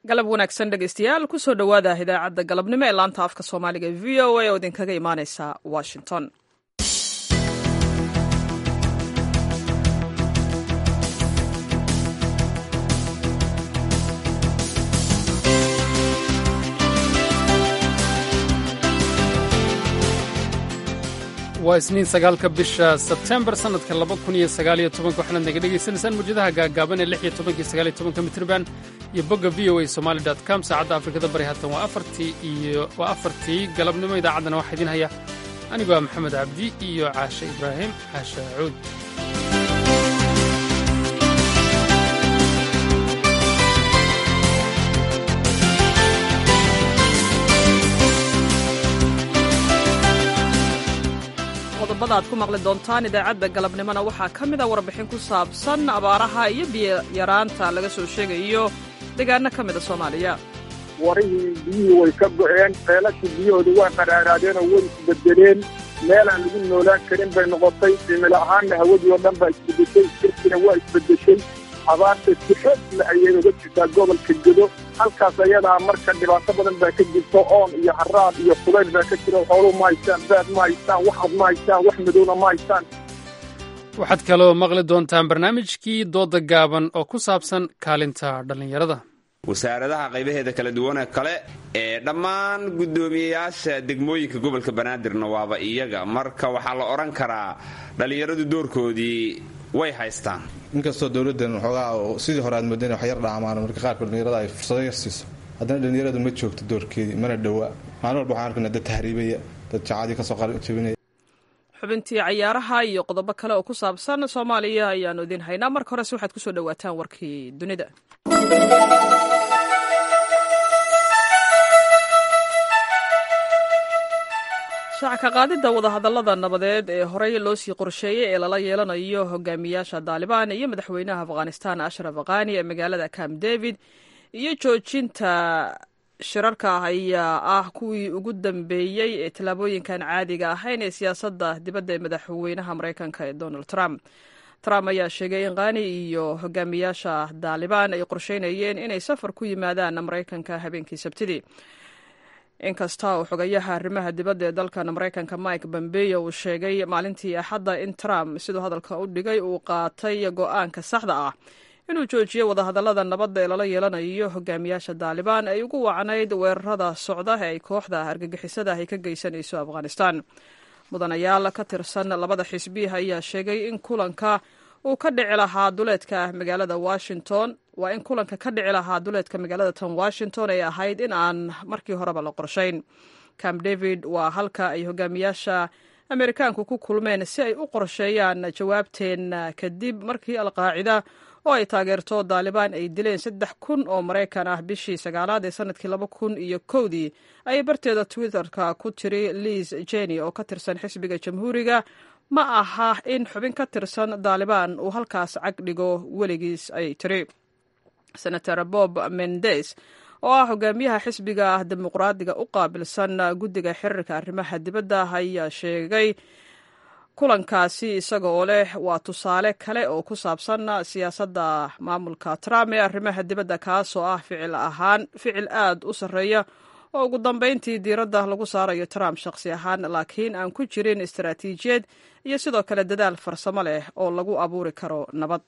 galab wanaagsan dhegeystayaal kusoo dhowaada idaacadda galabnimo ee laanta afka soomaaliga e v o a oo idinkaga imaaneysa washington waa isniin sagaalka bisha sebtembar sannadka laba kun iyo sagaaliyo tobanka waxaanaad naga dhegaysanaysaan mawjadaha gaagaaban ee lix iyo tobanka iyo sagaaliyo tobanka mitriban iyo bogga v o a somali dot com saacadda afrikada bari haatan waa afartii iyo waa afartii galabnimo idaacaddana waxaa idiin haya anigu waa maxamed cabdi iyo caashe ibraahim caashe cuud qodobada aad ku maqli doontaan idaacadda galabnimona waxaa ka mid a warbixin ku saabsan abaaraha iyo biyaraanta laga soo sheegayo deegaano ka mida soomaaliya warihii biyihii way ka go'een ceelashii biyahooda waa qaraaraadeenoo way isbedeleen meelaan lagu noolaan karin bay noqotay cimilo ahaanna hawadii oo dhan baa isbedeshay jirkina waa isbedeshay abaarta si xoogla ayay uga jirtaa gobolka gedo halkaas ayadaa marka dhibaato badan baa ka jirto oon iyo haraad iyo kulayl baa ka jira xooluu ma haystaan baad ma haystaan wax ad ma haystaan wax madowna ma haystaan waxaad kaloo maqli doontaan barnaamijkii dooda gaaban oo ku saabsan kaalinta dhallinyarada wasaaradaha qaybaheeda kala duwane kale ee dhammaan guddoomiyeyaasha degmooyinka gobolka banaadirna waaba iyaga marka waxaa la odhan karaa dhallinyaradu doorkoodii way haystaan inkastoo dowladdan waxoogaa sidii hore aad moodeen wax yar dhaamaan marka qaarkood dhallinyarada ay fursado yar siiso haddana dhallinyaradu ma joogto doorkeedii mana dhowaa maalin walba waxaan arkaynaa dad tahriibaya dad jacadii kasoo jabinaya xubintii cayaaraha iyo qodobo kale oo ku saabsan soomaaliya ayaanu idiin haynaa marka horese waxaad kusoo dhowaataan warkii dunida shacka qaadidda wadahadallada nabadeed ee horey loo sii qorsheeyey ee lala yeelanayo hogaamiyaasha daalibaan iyo madaxweynaha afghanistan ashraf akhani ee magaalada camp david iyo joojinta shirarka ayaa ah kuwii ugu dambeeyey ee tallaabooyinkan caadiga ahayn ee siyaasadda dibadda ee madaxweynaha maraykanka ee donald trump trump ayaa sheegay in khani iyo hogaamiyaasha daalibaan ay qorsheynayeen inay safar ku yimaadaan maraykanka habeenkii sabtidii inkasta oo xogayaha arrimaha dibadda ee dalkan maraykanka mike bombeyo uu sheegay maalintii axadda in trump siduu hadalka u dhigay uu qaatay go-aanka saxda ah inuu joojiyo wadahadallada nabadda ee lala yeelanayo hogaamiyaasha daalibaan ay ugu wacnayd weerarada socda ee ay kooxda argagixisada ay ka geysanayso afghanistan mudanayaal ka tirsan labada xisbiya ayaa sheegay in kulanka uu ka dhici lahaa duleedka magaalada washington waa in kulanka ka dhici lahaa duleedka magaalada tan washington ay ahayd in aan markii horeba la qorshayn camp david waa halka ay hogaamiyaasha amerikaanku ku kulmeen si ay u qorsheeyaan jawaabteen kadib markii alqaacida oo ay taageerto daalibaan ay dileen saddex kun oo maraykan ah bishii sagaalaad ee sanadkii laba kun iyo kowdii ayay barteeda twitterka ku tiri liis jeni oo ka tirsan xisbiga jamhuuriga ma aha in xubin ka tirsan daalibaan uu halkaas cag dhigo weligiis ayay tiri senator bob mendes oo ah hogaamiyaha xisbiga dimuqraadiga u qaabilsan guddiga xiriirka arrimaha dibadda ayaa sheegay kulankaasi isaga oo leh waa tusaale kale oo ku saabsan siyaasadda maamulka trump ee arrimaha dibadda kaasoo ah ficil ahaan ficil aad u sarreeya oo ugu dambeyntii diiradda lagu saarayo trump shakhsi ahaan laakiin aan ku jirin istaraatiijiyad iyo sidoo kale dadaal farsamo leh oo lagu abuuri karo nabad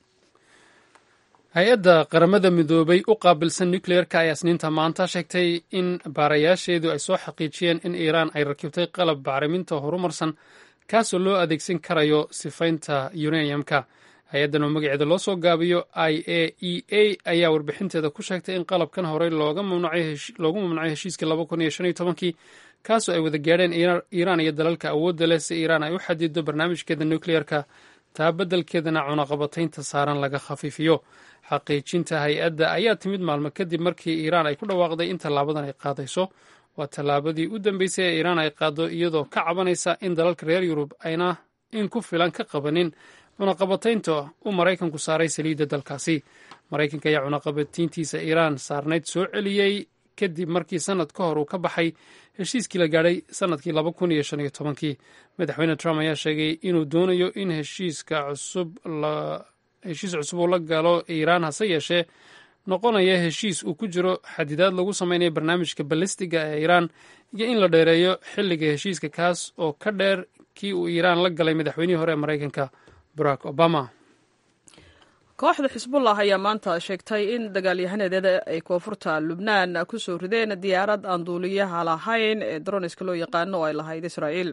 hay-adda qaramada midoobay u qaabilsan nucleerka ayaa isniinta maanta sheegtay in baarayaasheedu ay soo xaqiijiyeen in iiraan ay rakibtay qalab bacriminta horumarsan kaasoo loo adeegsan karayo sifaynta uraniumka hay-addan oo magaceeda loo soo gaabiyo i a e a ayaa warbixinteeda ku sheegtay in qalabkan horey loogu mamnucay heshiiskii laba kun iyo shan iyo tobankii kaasoo ay wada gaadheen iiraan iyo dalalka awoodda leh si iiraan ay u xadido barnaamijkeeda nucleerka taa beddelkeedana cunaqabataynta saaran laga khafiifiyo xaqiijinta hay-adda ayaa timid maalmo kadib markii iiraan ay ku dhawaaqday in tallaabadan ay qaadayso waa tallaabadii u dambeysay ee iiraan ay qaado iyadoo ka cabanaysa in dalalka reer yurub ayna in ku filan ka qabanin cunaqabataynta uu maraykanku saaray saliidda dalkaasi maraykanka ayaa cunaqabatayntiisa iiraan saarnayd soo celiyey kadib markii sannad ka hor uu ka baxay heshiiskii la gaadhay sannadkii laba kun iyo shan iyo tobankii madaxweyne trump ayaa sheegay inuu doonayo in heshiiska cusub heshiis cusub uu la galo iiraan hase yeeshee noqonaya heshiis uu ku jiro xadidaad lagu samaynayo barnaamijka balistiga ee iiraan iyo in la dheereeyo xilliga heshiiska kaas oo ka dheer kii uu iiraan la galay madaxweynihii hore ee maraykanka barack obama kooxda xisbullah ayaa maanta sheegtay in dagaalyahaneedeeda ay koonfurta lubnaan ku soo rideen diyaarad aan duuliyaha lahayn ee droniska loo yaqaano oo ay lahayd israa'iil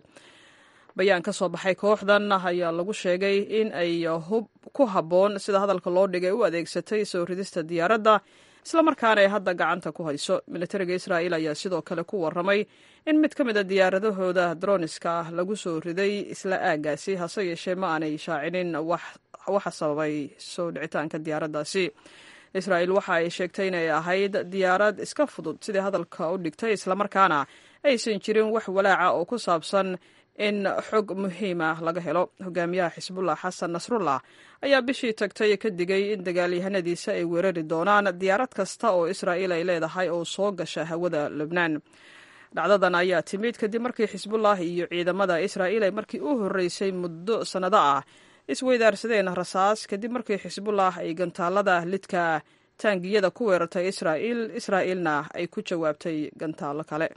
bayaan ka soo baxay kooxdan ayaa lagu sheegay in ay hub ku habboon sida hadalka loo dhigay u adeegsatay soo ridista diyaaradda islamarkaana ay hadda gacanta ku hayso militariga israa'iil ayaa sidoo kale ku warramay in mid ka mid a diyaaradahooda droniska ah lagu soo riday isla aaggaasi hase yeeshee ma aanay shaacinin waxa sababay soo dhicitaanka diyaaraddaasi israa'iil waxa ay sheegtay inay ahayd diyaarad iska fudud sidai hadalka u dhigtay islamarkaana aysan jirin wax walaaca oo ku saabsan in xog muhiim ah laga helo hogaamiyaha xisbullah xasan nasrullah ayaa bishii tagtay ka digay in dagaalyahanadiisa ay weerari doonaan diyaarad kasta oo israa'iil ay leedahay oo soo gasha hawada lubnaan dhacdadan ayaa timid kadib markii xisbullah iyo ciidamada israa'iil ay markii u horreysay muddo sannado ah isweydaarsadeen rasaas kadib markii xisbullah ay gantaalada lidka taangiyada ku weerartay israa'iil israa'iilna ay ku jawaabtay gantaallo kale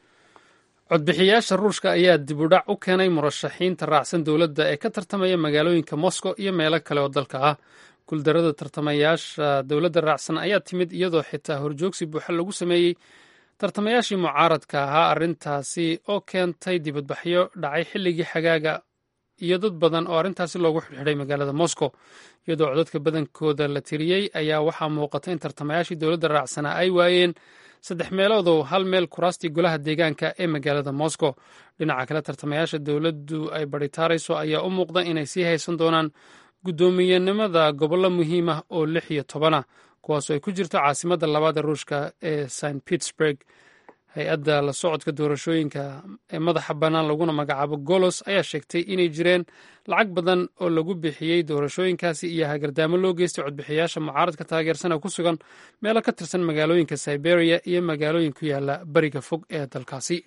codbixiyayaasha ruushka ayaa dib u dhac u keenay murashaxiinta raacsan dowladda ee ka tartamaya magaalooyinka moscow iyo meelo kale oo dalka ah guuldarada tartamayaasha dowladda raacsan ayaa timid iyadoo xitaa horjoogsi buuxa lagu sameeyey tartamayaashii mucaaradka ahaa arrintaasi oo keentay dibadbaxyo dhacay xilligii xagaaga iyo dad badan oo arrintaasi loogu xidhxidhay magaalada moscow iyadoo codadka badankooda la tiriyey ayaa waxaa muuqata in tartamayaashii dowladda raacsanaa ay waayeen saddex meeloodoo hal meel kuraastii golaha deegaanka ee magaalada moscow dhinaca kale tartamayaasha dowladdu ay baritaarayso ayaa u muuqda inay sii haysan doonaan guddoomiyenimada gobollo muhiim ah oo lix iyo tobanah kuwaasoo ay ku jirto caasimadda labaad ee ruushka ee st pittsburg hay-adda la socodka doorashooyinka ee madaxa bannaan laguna magacaabo golos ayaa sheegtay inay jireen lacag badan oo lagu bixiyey doorashooyinkaasi iyo hagardaamo loo geystay codbixiyayaasha mucaaradka taageersana ku sugan meelo ka tirsan magaalooyinka siberia iyo magaalooyin ku yaala bariga fog ee dalkaasi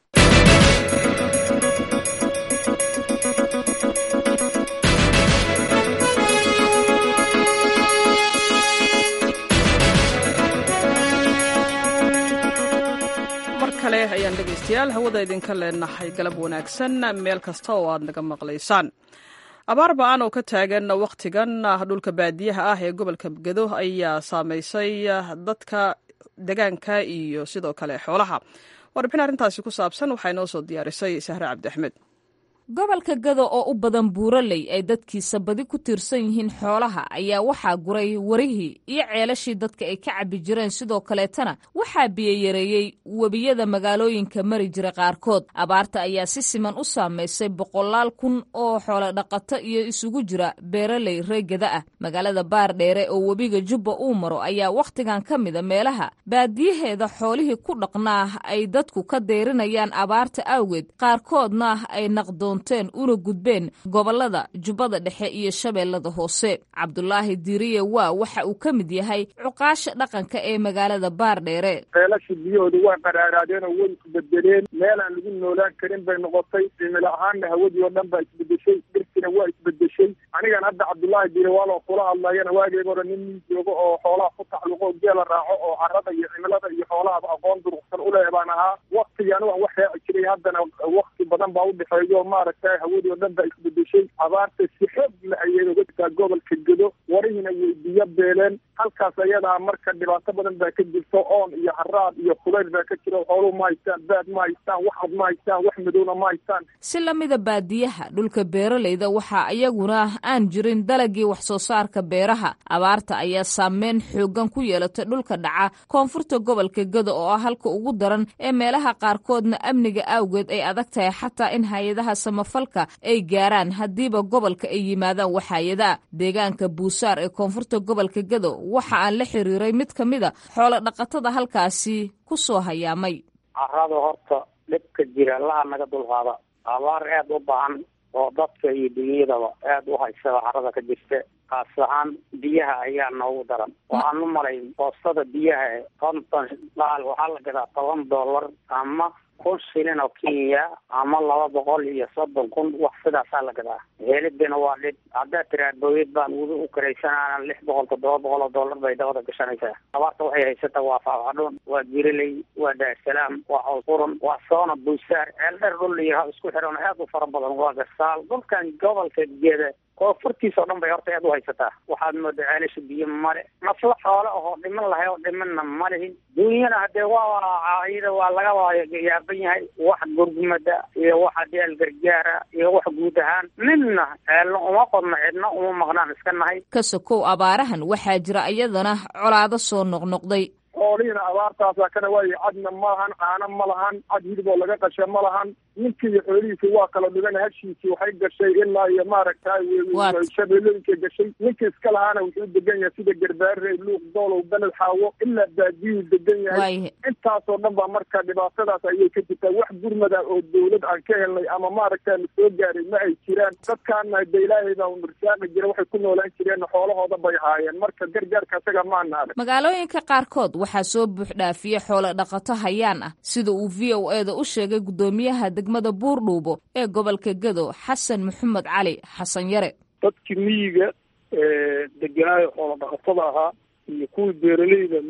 kale ayaan dhegaystayaal hawada idinka leenahay galab wanaagsan meel kasta oo aad naga maqlaysaan abaar ba-an oo ka taagan wakhtigan dhulka baadiyaha ah ee gobolka gedo ayaa saameysay dadka degaanka iyo sidoo kale xoolaha warbixin arrintaasi ku saabsan waxaa inoo soo diyaarisay sahre cabdi axmed gobolka gado oo u badan buuraley ay dadkiisa badi ku tiirsan yihiin xoolaha ayaa waxaa guray warihii iyo ceelashii dadka ay ka cabbi jireen sidoo kaleetana waxaa biyoyareeyey webiyada magaalooyinka mari jira qaarkood abaarta ayaa si siman u saamaysay boqolaal kun oo xoolo dhaqato iyo isugu jira beeraley reegada ah magaalada baardheere oo webiga jubba uu maro ayaa wakhtigan ka mida meelaha baadiyaheeda xoolihii ku dhaqnaa ay dadku ka deyrinayaan abaarta awgeed qaarkoodna ay naqdoon una gudbeen gobolada jubbada dhexe iyo shabeellada hoose cabdulaahi diiriye waa waxa uu ka mid yahay cuqaasha dhaqanka ee magaalada baardheere ceelashii biyahooda waa qaraaraadeen oo way isbedeleen meel aan lagu noolaan karin bay noqotay cimilo ahaanna hawadii oo dhan baa isbedeshay dhirkina waa isbedeshay anigan hadda cabdullaahi diire waaloo kula hadlayana waageega hore nin nin joogo oo xoolaha ku tacluqo geela raaco oo carada iyo cimilada iyo xoolahaba aqoon duruqsan uleh baan ahaa waktigaan waan wax raaci jiray haddana wakti badan baa udhexeeyo maaragtay hawadii oo dhan baa isbedeshay abaarta si xoog la ayay oga jirtaa gobolka gedo warihiina way biyo beeleen halkaas ayadaa marka dhibaato badan baa ka jirto oon iyo haraad iyo kulayl baa ka jiro xooluhu ma haystaan baad ma haystaan wax cad ma haystaan wax madowna ma haystaan si lamida baadiyaha dhulka beeralayda waxaa iyaguna aan jirin dalagii wax soo saarka beeraha abaarta ayaa saameyn xoogan ku yeelatay dhulka dhaca koonfurta gobolka gedo oo ah halka ugu daran ee meelaha qaarkoodna amniga awgeed ay adag tahay xataa in hay-adaha samafalka ay gaaraan haddiiba gobolka ay yimaadaan waxaayadaa deegaanka buusaar ee koonfurta gobolka gedo waxa aan la xiriiray mid ka mida xoolo dhaqatada halkaasi ku soo hayaamay carada horta dhibka jira laha naga dulqaada abaar aada u baahan oo dadka iyo dunyadaba aada u haysada carada ka jirta kaas ahaan biyaha ayaa noogu daran waxaan u malay boostada biyaha konton dhaal waxaa la gadaa toban dollar ama kun shilin oo kenya ama laba boqol iyo soddon kun wax sidaasaa la gadaa helidina waa dhib haddaad tiraa booyad baan weli u karaysanaana lix boqol toddoba boqol oo dollar bay dabada gashanaysaa abaarta waxay haysataa waa faafadhuun waa jiriley waa daarsalaam waa cawsqurun waa soona buusaar ceeldheer dhul iyo isku xiran aad u fara badan waa gasaal dhulkan gobolka geeda koonfurtiisa oo dhan bay horta aad u haysataa waxaad moodaa ceelasha biyo male nafla xoole ahoo dhiman lahay oo dhimanna ma lihin duunyana hadee waa iyada waa laga yaaban yahay wax gurgumada iyo wax adeel gargaara iyo wax guud ahaan midna ceelna uma qodno cidna uma maqnaan iska nahay ka sokow abaarahan waxaa jira iyadana colaado soo noqnoqday xoolihiina abaartaasa kana waayo cadna ma lahan caano ma lahan cad hilib oo laga qasha ma lahan ninkii iyo xoolihiisi waa kala dhigan hashiisii waxay gashay ilaa iyo maaragtay shabeelooyinka gashay ninka iska lahaana wuxuu degan yahay sida garbaare luuq doolow beled xaawo ilaa baadiyuu degan yahay intaasoo dhan baa marka dhibaatadaas ayay ka jirtaa wax gurmada oo dawlad aan ka helnay ama maaragta na soo gaaray ma ay jiraan dadkaana de ilaahay baa nursaaqi jira waxay ku noolaan jireen xoolahooda bay haayeen marka gargaarka isaga maana arag magaalooyinka qaarkood waxaa soo buuxdhaafiye xoolo dhaqato hayaan ah sida uu v o e da u sheegay guddoomiyaha degmada buurdhuubo ee gobolka gado xasan maxamed cali xasan yare dadkii miyiga deganaayo xoolo dhaqatada ahaa iyo kuwii beeraleyda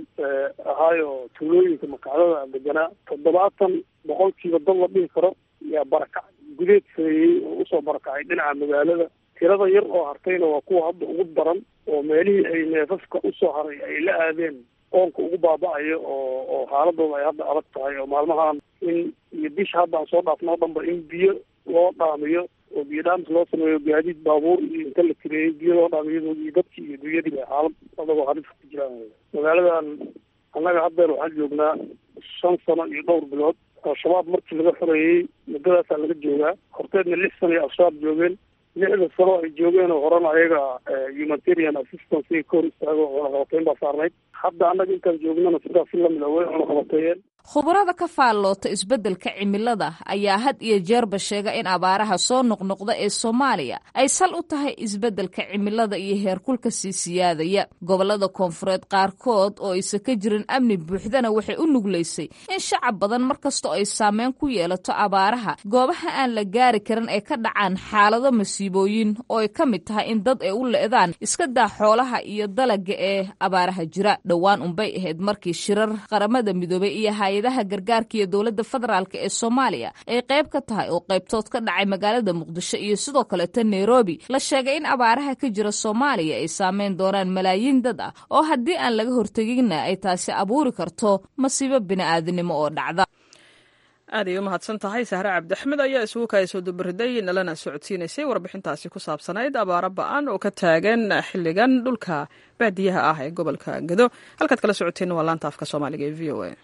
ahaayo tuulooyinka makacdada deganaa toddobaatan boqolkiiba dad la dhihi karo yaa barakac gudeed sameeyey oo usoo barakacay dhinaca magaalada tirada yar oo hartayna waa kuwa hadda ugu daran oo meelihii ay neefafka usoo haray ay la aadeen qoonka ugu baaba-ayo oo oo xaaladooda ay hadda adag tahay oo maalmahan in iyo bisha hadda aan soo dhaafno o dhanba in biyo loo dhaamiyo oo biyo dhaamis loo sameeyo gaadiid baabuur iyo inta la tireeyey biyo loo dhaamiyo iyo dadkii iyo dunyadiiba xaalad adagoo halis ku jiraan magaaladan annaga haddeer waxaan joognaa shan sano iyo dhowr bilood al-shabaab markii laga xoreeyey muddadaasaa laga joogaa horteedna lix sano iyo al-shabaab joogeen lixda sano ay joogeen oo horena ayaga humanitarian assistance ay ka hor istaago cunaqabateyn baa saarnayd hadda annaga intaan joognana sidaas si lamid a way cunaqabateeyeen khubarada ka faalloota isbeddelka cimilada ayaa had iyo jeerba sheega in abaaraha soo noqnoqda ee soomaaliya ay sal u tahay isbeddelka cimilada iyo heerkulka sii siyaadaya gobollada koonfureed qaarkood oo aysan ka jirin amni buuxdana waxay u nuglaysay in shacab badan mar kastoo ay saameyn ku yeelato abaaraha goobaha aan la gaari karin ay ka dhacaan xaalado masiibooyin oo ay ka mid tahay in dad ay u le'daan iska daa xoolaha iyo dalaga ee abaaraha jira dhowaan unbay ahayd markii shirar qaramada midoobay iyo hay-adaha gargaarka iyo dowladda federaalk ee soomaaliya ay qayb ka tahay oo qaybtood ka dhacay magaalada muqdisho iyo sidoo kaleeta nairobi la sheegay in abaaraha ka jira soomaaliya ay saameyn doonaan malaayiin dad ah oo haddii aan laga horteginna ay taasi abuuri karto masiibo bini'aadanimo oo dhacda aad ay u mahadsan tahay sahre cabdiaxmed ayaa isugu kaayasoo dubariday nalana socodsiinaysay warbixintaasi ku saabsanayd abaaro ba-an oo ka taagan xilligan dhulka baadiyaha ah ee gobolka gado halkaad kala socoteen waa laanta afka soomaaliga ee v o a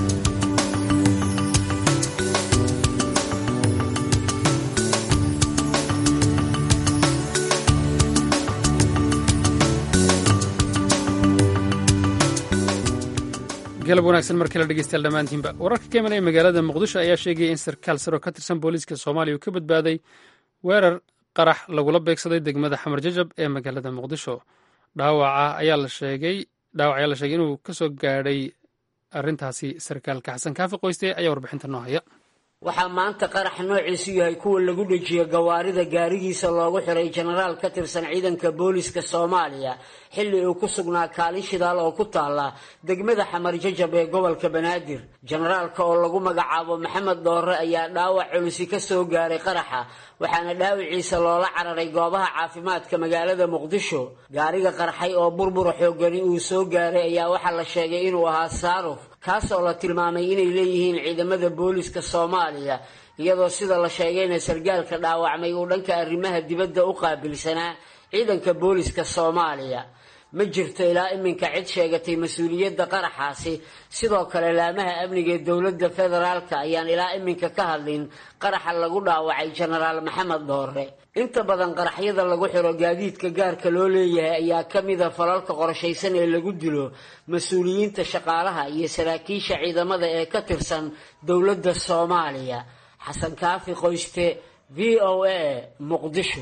galab wanaagsan markale dhegeystayaal dhammaantiinba wararka ka imanaya magaalada muqdisho ayaa sheegaya in sarkaal saro ka tirsan booliiska soomaaliya uu ka badbaaday weerar qarax lagula beegsaday degmada xamar jajab ee magaalada muqdisho dhaawaca ayaa la sheegay dhaawac ayaa la sheegay inuu ka soo gaadhay arrintaasi sarkaalka xasan kaafi qoyste ayaa warbixinta noo haya waxaa maanta qarax noociisu yahay kuwa lagu dhejiyo gawaarida gaarigiisa loogu xiray jenaraal ka tirsan ciidanka booliiska soomaaliya xilli uu ku sugnaa kaalin shidaal oo ku taala degmada xamar jajab ee gobolka banaadir jenaraalka oo lagu magacaabo maxamed dhoore ayaa dhaawac culusi ka soo gaaray qaraxa waxaana dhaawiciisa loola cararay goobaha caafimaadka magaalada muqdisho gaariga qarxay oo burbura xoogani uu soo gaaray ayaa waxaa la sheegay inuu ahaa saaruf kaas oo la tilmaamay inay leeyihiin ciidamada booliiska soomaaliya iyadoo sida la sheegayna sargaalka dhaawacmay uu dhanka arrimaha dibadda u qaabilsanaa ciidanka booliiska soomaaliya ma jirto ilaa iminka cid sheegatay mas-uuliyadda qaraxaasi sidoo kale laamaha amniga ee dowladda federaalka ayaan ilaa iminka ka hadlin qaraxa lagu dhaawacay jenaraal maxamed dhoore inta badan qaraxyada lagu xiro gaadiidka gaarka loo leeyahay ayaa ka mida falalka qorshaysan ee lagu dilo mas-uuliyiinta shaqaalaha iyo saraakiisha ciidamada ee ka tirsan dowladda soomaaliya xasan kaafi qoyste v o a muqdisho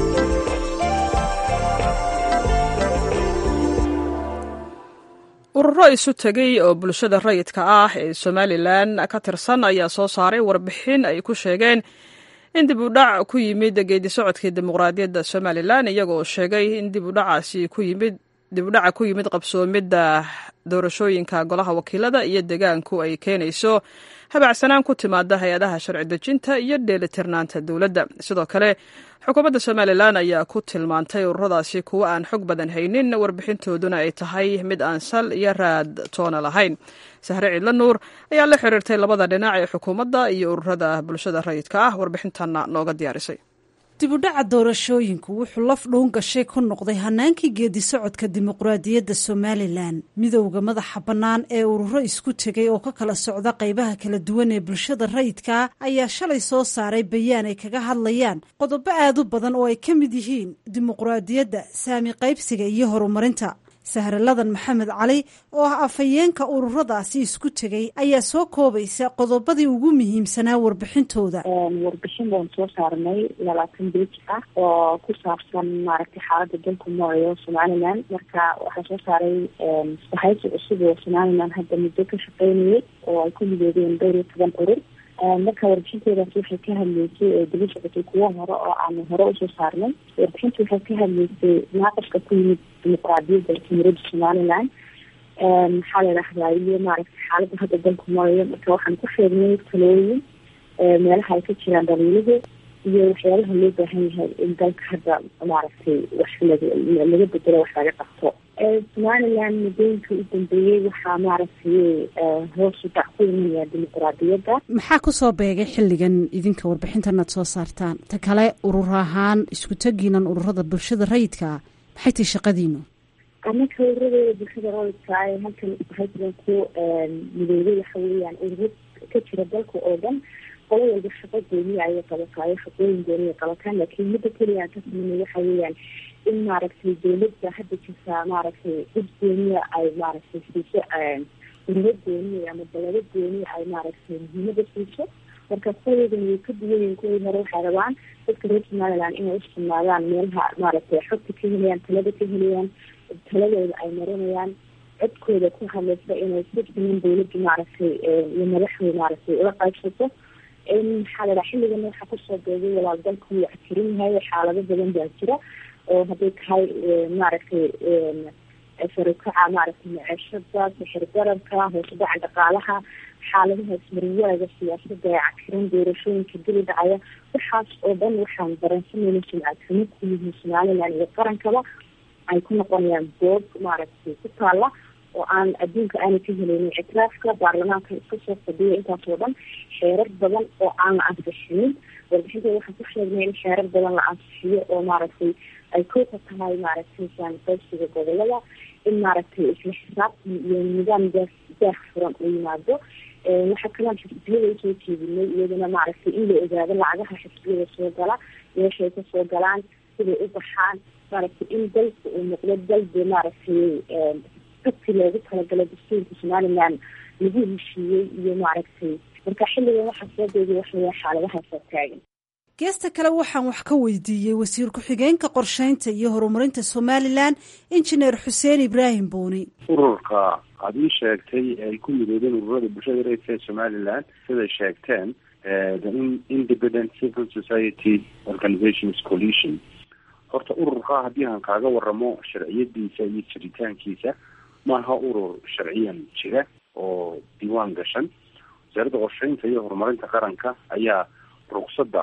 urur ururo isu tegay oo bulshada rayidka ah ee somalilan ka tirsan ayaa soo saaray warbixin ay ku sheegeen in dib u dhac ku yimid geedi socodkii dimuqraadiyadda somalilan iyagoo sheegay in dib udhacaasi ku yimid dib udhaca ku yimid qabsoomidda doorashooyinka golaha wakiilada iyo degaanku ay keenayso habacsanaan ku timaada hay-adaha sharci dejinta iyo dheelitirnaanta dowladda sidoo kale xukuumadda somalilan ayaa ku tilmaantay ururadaasi kuwo aan xog badan haynin warbixintooduna ay tahay mid aan sal iyo raad toona lahayn sahre ciidla nuur ayaa la xiriirtay labada dhinac ee xukuumadda iyo ururada bulshada rayidka ah warbixintanna nooga diyaarisay dibudhaca doorashooyinku wuxuu laf dhuun gashay ku noqday hanaankii geedi socodka dimuqraadiyadda somalilan midowda madaxa bannaan ee ururo isku tegay oo ka kala socda qaybaha kala duwan ee bulshada rayidka ayaa shalay soo saaray bayaan ay kaga hadlayaan qodobo aad u badan oo ay ka mid yihiin dimuqraadiyadda saami qaybsiga iyo horumarinta sahraladan maxamed cali oo ah afhayeenka ururadaasi isku tegay ayaa soo koobaysa qodobadii ugu muhiimsanaa warbixintooda warbixin baan soo saarnay labaatan bej ah oo ku saabsan maaragtay xaalada dalku nooyo somalilan marka waxaa soo saaray sahaysi cusub oo somalilan hadda muddo ka shaqeynayay oo ay ku midoobeen dhowr iyo toban urur marka warbixinteedaasi waxay ka hadleysay oo daba socotay kuwo hore oo aanu hore usoo saarnay warbixinta waxay ka hadleysay naaqaska ku yimid dimuqraadiyadda jumhuuriyadda somalilan maxaa la idhahdaa iyo maaragtay xaaladda hadda dalku marayo marka waxaan ku sheegnay talooyin meelaha ay ka jiraan dhaliiluhu iyo waxyaabaha loo baahan yahay in dalka hadda maaragtay wax laga laga bedelo wax laga qabto somalilan muddooyinka u dambeeyey waxaa maaragtay hoos u dhac ku imanaya dimuqraadiyadda maxaa kusoo beegay xilligan idinka warbixintanaad soo saartaan ta kale urur ahaan isku tegiinan ururada bulshada rayidka ah maxay tahay shaqadiinu anaka ururadeeda bulshada rayidka ee halkan halkan ku midoobay waxa weeyaan ururo ka jira dalka oo dhan qolo walba shaqo gooniya ayay qabataayo shaqooyin gooniya qabataan laakiin midda keliya aan ka sameynay waxa weeyaan in maaragtay dowladda hadda jirtaa maaragtay cid gooniya ay maaragtay siiso ururo gooniya ama dalado gooniya ay maaragtay muhiimada siiso marka kuwadan way ka duwanyihin kuwii hore waxay rabaan dadka reer somaliland inay usugnaadaan meelaha maaragtay xogta ka helayaan talada ka helayaan taladooda ay marinayaan codkooda ku hadlaysa inay si siman dawladda maaragtay iyo madaxda maaragtay ula qaybsato maxaa la dhaha xilligana waxaa kusoo beegay walaal dalku wuu cakirin yahay xaalado badan baa jira oo hadday tahay maaragtay sarukaca maaragtay maceeshada sixir dararka hoose dhaca dhaqaalaha xaaladaha ismarwaaga siyaasada ee cakiran doorashooyinka dili dhacaya waxaas oo dhan waxaan dareensanayna sumcadxumo ku yihiin somalilan iyo qarankaba ay ku noqonayaan boog maaragtay ku taala oo aan adduunka aanay ka helaynin ictiraafka baarlamaanka iska soo fadhiya intaas oo dhan xeerar badan oo aan la ansixinin warbixinteeda waxaan ku sheegnay in xeerar badan la ansixiyo oo maaragtay ay kooka tahay maaragtay saamiqaybsiga gobolada in maaragtay isla xisaabtan iyo nidaam daah daah furan uu yimaado waxaa kalaan xisbiyada usoo jeedinay iyadana maaragtay in la ogaado lacagaha xisbiyada soo gala meeshay kasoo galaan siday u baxaan maaragtay in dalka uu noqdo dalbe maaragtay dadki loogu talagalay dastuurka somaliland lagu heshiiyey iyo maaragtay marka xilligan waxaa soo beegay waxaweya xaaladahaasoo taagan geesta kale waxaan wax ka weydiiyey wasiir ku-xigeenka qorsheynta iyo horumarinta somalilan injineer xuseen ibraahim buuni ururka aad ii sheegtay ay ku midoodeen ururada bulshada reerka ee somalilan siday sheegteen the independent civil society organizations coalition horta ururka haddii aan kaaga waramo sharciyadiisa iyo jiritaankiisa maaha urur sharciyan jira oo diiwaan gashan wasaaradda qorsheynta iyo horumarinta qaranka ayaa ruqsadda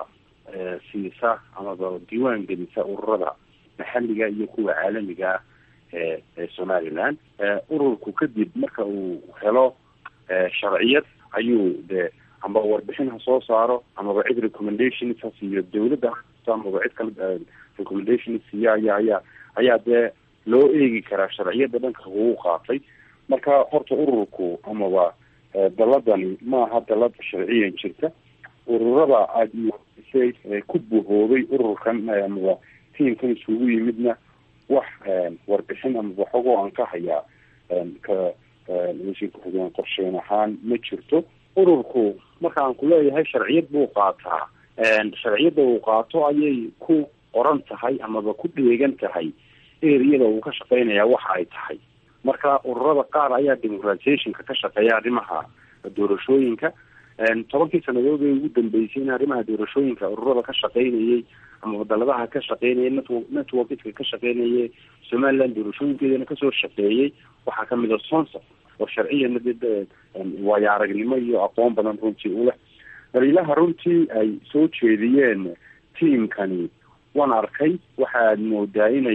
siisa amaba diiwaan gelisa ururada maxalliga iyo kuwa caalamiga ah ee ee somaliland ururku kadib marka uu helo sharciyad ayuu de amba warbixin ha soo saaro amaba cid recommendations ha siiyo dawladda amaba cid kale recommendations siiyo ayaa ayaa ayaa dee loo eegi karaa sharciyada dhanka kugu qaatay marka horta ururku amaba daladani maaha dalad sharciyan jirta ururada aada iwasay ku buhoobay ururkan amaba tiamkan isugu yimidna wax warbixin amaba xogoo aan ka hayaa ka wasiir ku-xigeen qorsheyn ahaan ma jirto ururku marka aan kuleeyahay sharciyad buu qaataa sharciyadda uu qaato ayay ku qoran tahay amaba ku dheegan tahay eriyada uu ka shaqeynaya waxa ay tahay marka ururada qaar ayaa democratizationka ka shaqeeya arrimaha doorashooyinka tobankii sanadood ee ugu dambeysay in arrimaha doorashooyinka ururada ka shaqeynayay ama wadaladaha ka shaqeynaya network networkiska ka shaqeynaya somaliland doorashooyinkeedana kasoo shaqeeyey waxaa kamid a sonsa oo sharciyana de waayo aragnimo iyo aqoon badan runtii uleh daliilaha runtii ay soo jeediyeen tiamkani waan arkay waxaad moodaa inay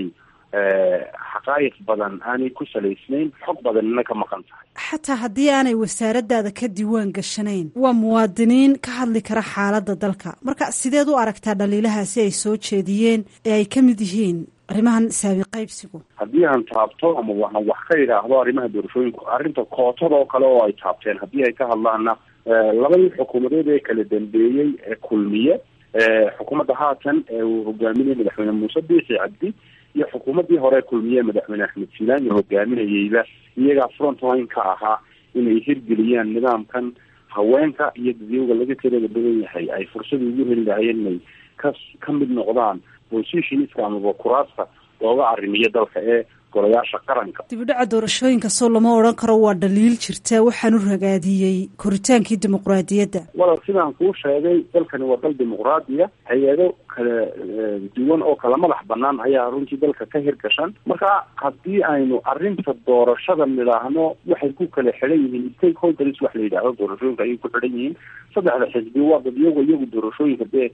xaqaayiq badan aanay ku salaysnayn xog badanina ka maqan tahay xataa haddii aanay wasaaradaada ka diiwaan gashanayn waa muwaadiniin ka hadli kara xaaladda dalka marka sideed u aragtaa dhaliilahaasi ay soo jeediyeen ee ay ka mid yihiin arrimahan saabi qaybsigu haddii aan taabto ama waxaan wax ka idhaahdo arrimaha doorashooyinku arrinta kootada oo kale oo ay taabteen haddii ay ka hadlaana labadii xukuumadeed ee kala dambeeyey ee kulmiye xukuumadda haatan ee uu hogaaminayay madaxweyne muuse biixi cabdi iyo xukuumaddii hore kulmiye madaxweyne axmed silaani hogaaminayeyba iyagaa frontline ka ahaa inay hirgeliyaan nidaamkan haweenka iyo dadyowga laga tirada badan yahay ay fursada ugu heli lahayeen inay ka ka mid noqdaan positionska amaba kuraasta looga arrimiyo dalka ee golayaasha qaranka dibidhaca doorashooyinka soo lama odhan karo waa dhaliil jirta waxaanu ragaadiyey koritaankii dimuqraadiyadda walal sidaan kuu sheegay dalkani waa dal dimuqraadiya hay-ado kala duwan oo kala madax banaan ayaa runtii dalka ka hirgashan marka haddii aynu arrinta doorashada nidhaahno waxay ku kala xidhan yihiin stakeholders wax la yidhaahdo doorashooyinka ayay ku xidhan yihiin saddexda xisbi waa dad iyago iyagu doorashooyinka dee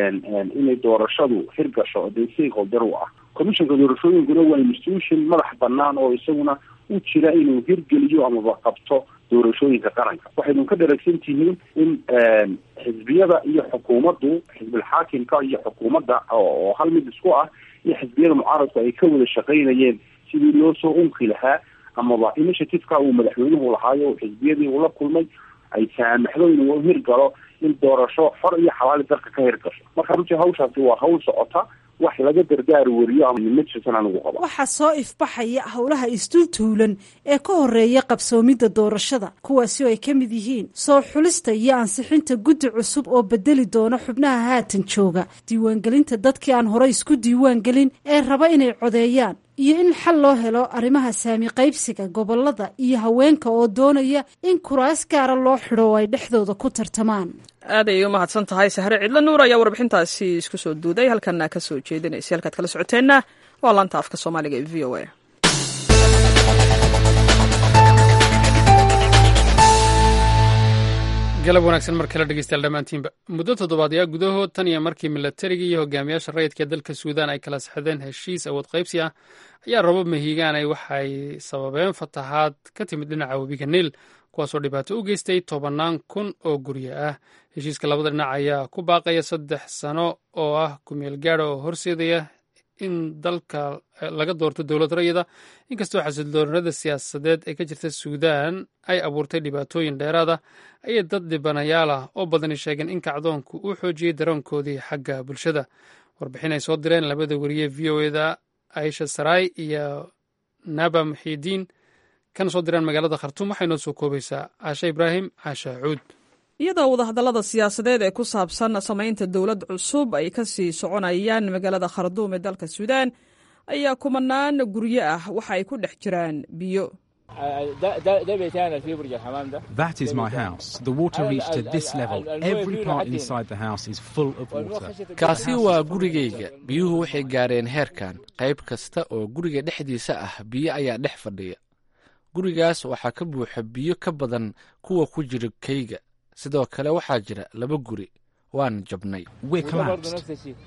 inay doorashadu hirgasho dee stakeholder u ah commissionka doorashooyinkuna waa institution madax banaan oo isaguna u jira inuu hirgeliyo amaba qabto doorashooyinka qaranka waxaynu ka dharagsan tihiin in xisbiyada iyo xukuumaddu xisbilxaakimka iyo xukuumadda oo hal mid isku ah iyo xisbiyada mucaaradku ay ka wada shaqaynayeen sidii loo soo unki lahaa amaba initiativeka uu madaxweynuhu lahaayo xisbiyadii uu la kulmay ay saamaxdo inuu hirgalo in doorasho xor iyo xalaali dalka ka hirgasho marka runtii hawshaasi waa hawl socota wax laga dardaar wariyo ama ma jirtan anigu qaba waxaa soo ifbaxaya howlaha isdultuulan ee ka horeeya qabsoomidda doorashada kuwaasi oo ay ka mid yihiin soo xulista iyo ansixinta guddi cusub oo bedeli doona xubnaha haatan jooga diiwaangelinta dadkii aan hore isku diiwaangelin ee raba inay codeeyaan iyo in xal loo helo arrimaha saami qaybsiga gobolada iyo haweenka oo doonaya in kuraas gaara loo xidho oo ay dhexdooda ku tartamaan aad ayay u mahadsan tahay sahre cidlo nuur ayaa warbixintaasi isku soo duuday halkana ka soo jeedinaysa halkaad kala socoteenna waa laanta afka soomaaliga ee v o a galab wanaagsan mar kale dhegeystayaal dhammaantiinba muddo toddobaadyaa gudahood tan iyo markii milatariga iyo hogaamiyaasha rayidka dalka suudaan ay kala saxdeen heshiis awood qaybsi ah ayaa rabab mahiigaanay waxay sababeen fatahaad ka timid dhinaca webiga niil kuwaasoo dhibaato u geystay tobannaan kun oo guryo ah heshiiska labada dhinac ayaa ku baaqaya saddex sano oo ah kumeel gaada oo horseedaya in dalka laga doorto dowlad rayida inkastoo xasildoonada siyaasadeed ee ka jirta suudaan ay abuurtay dhibaatooyin dheeraada ayay dad dhibanayaal ah oo badani sheegeen in kacdoonku uu xoojiyey daroonkoodii xagga bulshada warbixin ay soo direen labada wariye v o eda aisha saray iyo naba muxiidiin kana soo direen magaalada khartuum waxay noo soo koobaysaa caashe ibraahim caasha cuud iyadoo wadahadallada siyaasadeed ee ku saabsan samaynta dowlad cusub ay ka sii soconayaan magaalada kharduum ee dalka suudaan ayaa kumanaan guryo ah waxa ay ku dhex jiraan biyo That is my house. The water reached to this level. Every part inside the house is full of water. kaasi waa gurigayga biyuhu waxay gaareen heerkan qayb kasta oo guriga dhexdiisa ah biyo ayaa dhex fadhiya gurigaas waxaa ka buuxa biyo ka badan kuwa ku jira kayga sidoo kale waxaa jira laba guri waan jabnay We're collapsed.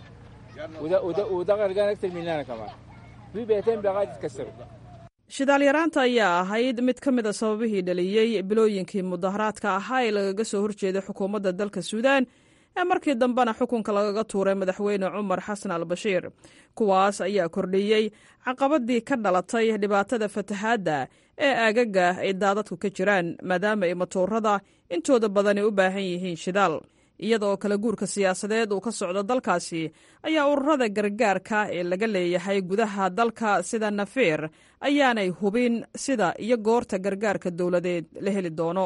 shidaal yaraanta ayaa ahayd mid ka mid a sababihii dhaliyey bilooyinkii mudaharaadka ahaa ee lagaga soo horjeeday xukuumadda dalka suudaan ee markii dambena xukunka lagaga tuuray madaxweyne cumar xasan al bashiir kuwaas ayaa kordhiyey caqabadii ka dhalatay dhibaatada fatahaadda ee aagaga ay daadadku ka jiraan maadaama ay matoorada intooda badani u baahan yihiin shidaal iyadaoo kala guurka siyaasadeed uu ka socdo dalkaasi ayaa ururada gargaarka ee laga leeyahay gudaha dalka sida nafeer ayaanay hubin sida iyo goorta gargaarka dowladeed la heli doono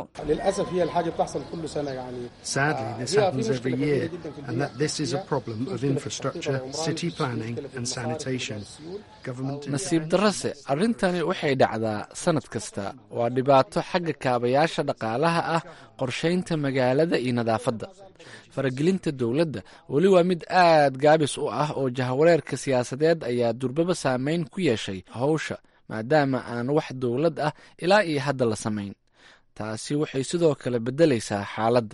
Sadly, this happens every year, and that this is a problem of infrastructure, city planning, and sanitation. Government nasiib darrase arrintani waxay dhacdaa sannad kasta waa dhibaato xagga kaabayaasha dhaqaalaha ah qorshaynta magaalada iyo nadaafadda faragelinta dowladda weli waa mid aad gaabis u ah oo jahawareerka siyaasadeed ayaa durbaba saameyn ku yeeshay howsha maadaama aan wax dowlad ah ilaa iyo hadda la samayn taasi waxay sidoo kale beddelaysaa xaaladda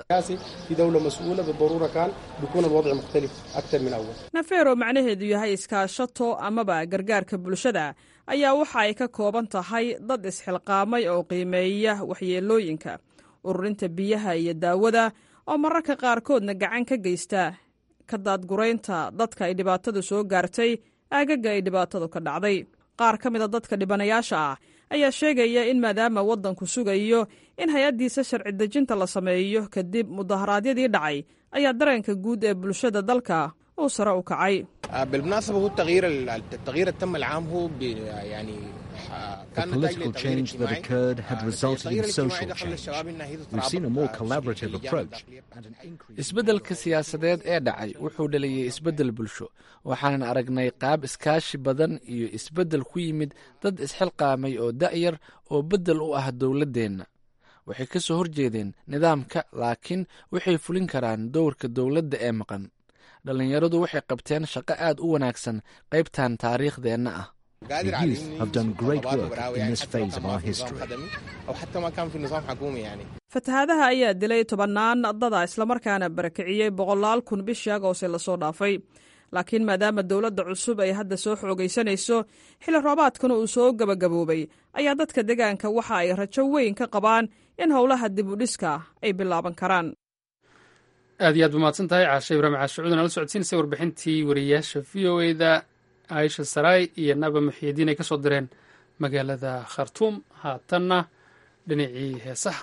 nafeer oo macnaheedu yahay iskaashato amaba gargaarka bulshada ayaa waxa ay ka kooban tahay dad isxilqaamay oo qiimeeya waxyeelooyinka ururinta biyaha iyo daawada oo mararka qaarkoodna gacan ka geysta ka daadguraynta dadka ay dhibaatadu soo gaartay aagaga ay dhibaatadu ka dhacday qaar ka mida dadka dhibanayaasha ah ayaa sheegaya in maadaama waddanku sugayo in hay-addiisa sharci dejinta la sameeyo kadib mudaharaadyadii dhacay ayaa dareenka guud ee bulshada dalka uu sare u kacay بالمناسبة هو التغيير التغيير التم العام هو ب- يعني The political change that occurred had resulted in social change. We've seen a more collaborative approach and an increase. isbeddelka siyaasadeed ee dhacay wuxuu dhaliyey isbeddel bulsho waxaanan aragnay qaab iskaashi badan iyo isbeddel ku yimid dad isxilqaamay oo da'yar oo beddel u ah dowladdeenna waxay ka soo horjeedeen nidaamka laakiin waxay fulin karaan dowrka dowladda ee maqan dhallinyaradu waxay qabteen shaqo aad u wanaagsan qaybtan taariikhdeenna ah The youth have done great work in this phase of our history. أو حتى ما كان في نظام حكومي يعني fatahaadaha ayaa dilay tobannaan dada islamarkaana barakiciyey boqolaal kun bishii agoose lasoo dhaafay laakiin maadaama dowladda cusub ay hadda soo xoogaysanayso xilli roobaadkana uu soo gebagaboobay ayaa dadka deegaanka waxa ay rajo weyn ka qabaan in howlaha dib u dhiska ay bilaaban karaan aad iyo aad ba mahadsan tahay caashe ibraahim caashucuudan ala socodsiinaysa warbixintii wariyaasha v o eda aisha saraay iyo naba muxiidiin ay ka soo direen magaalada khartuum haatanna dhinacii heesaha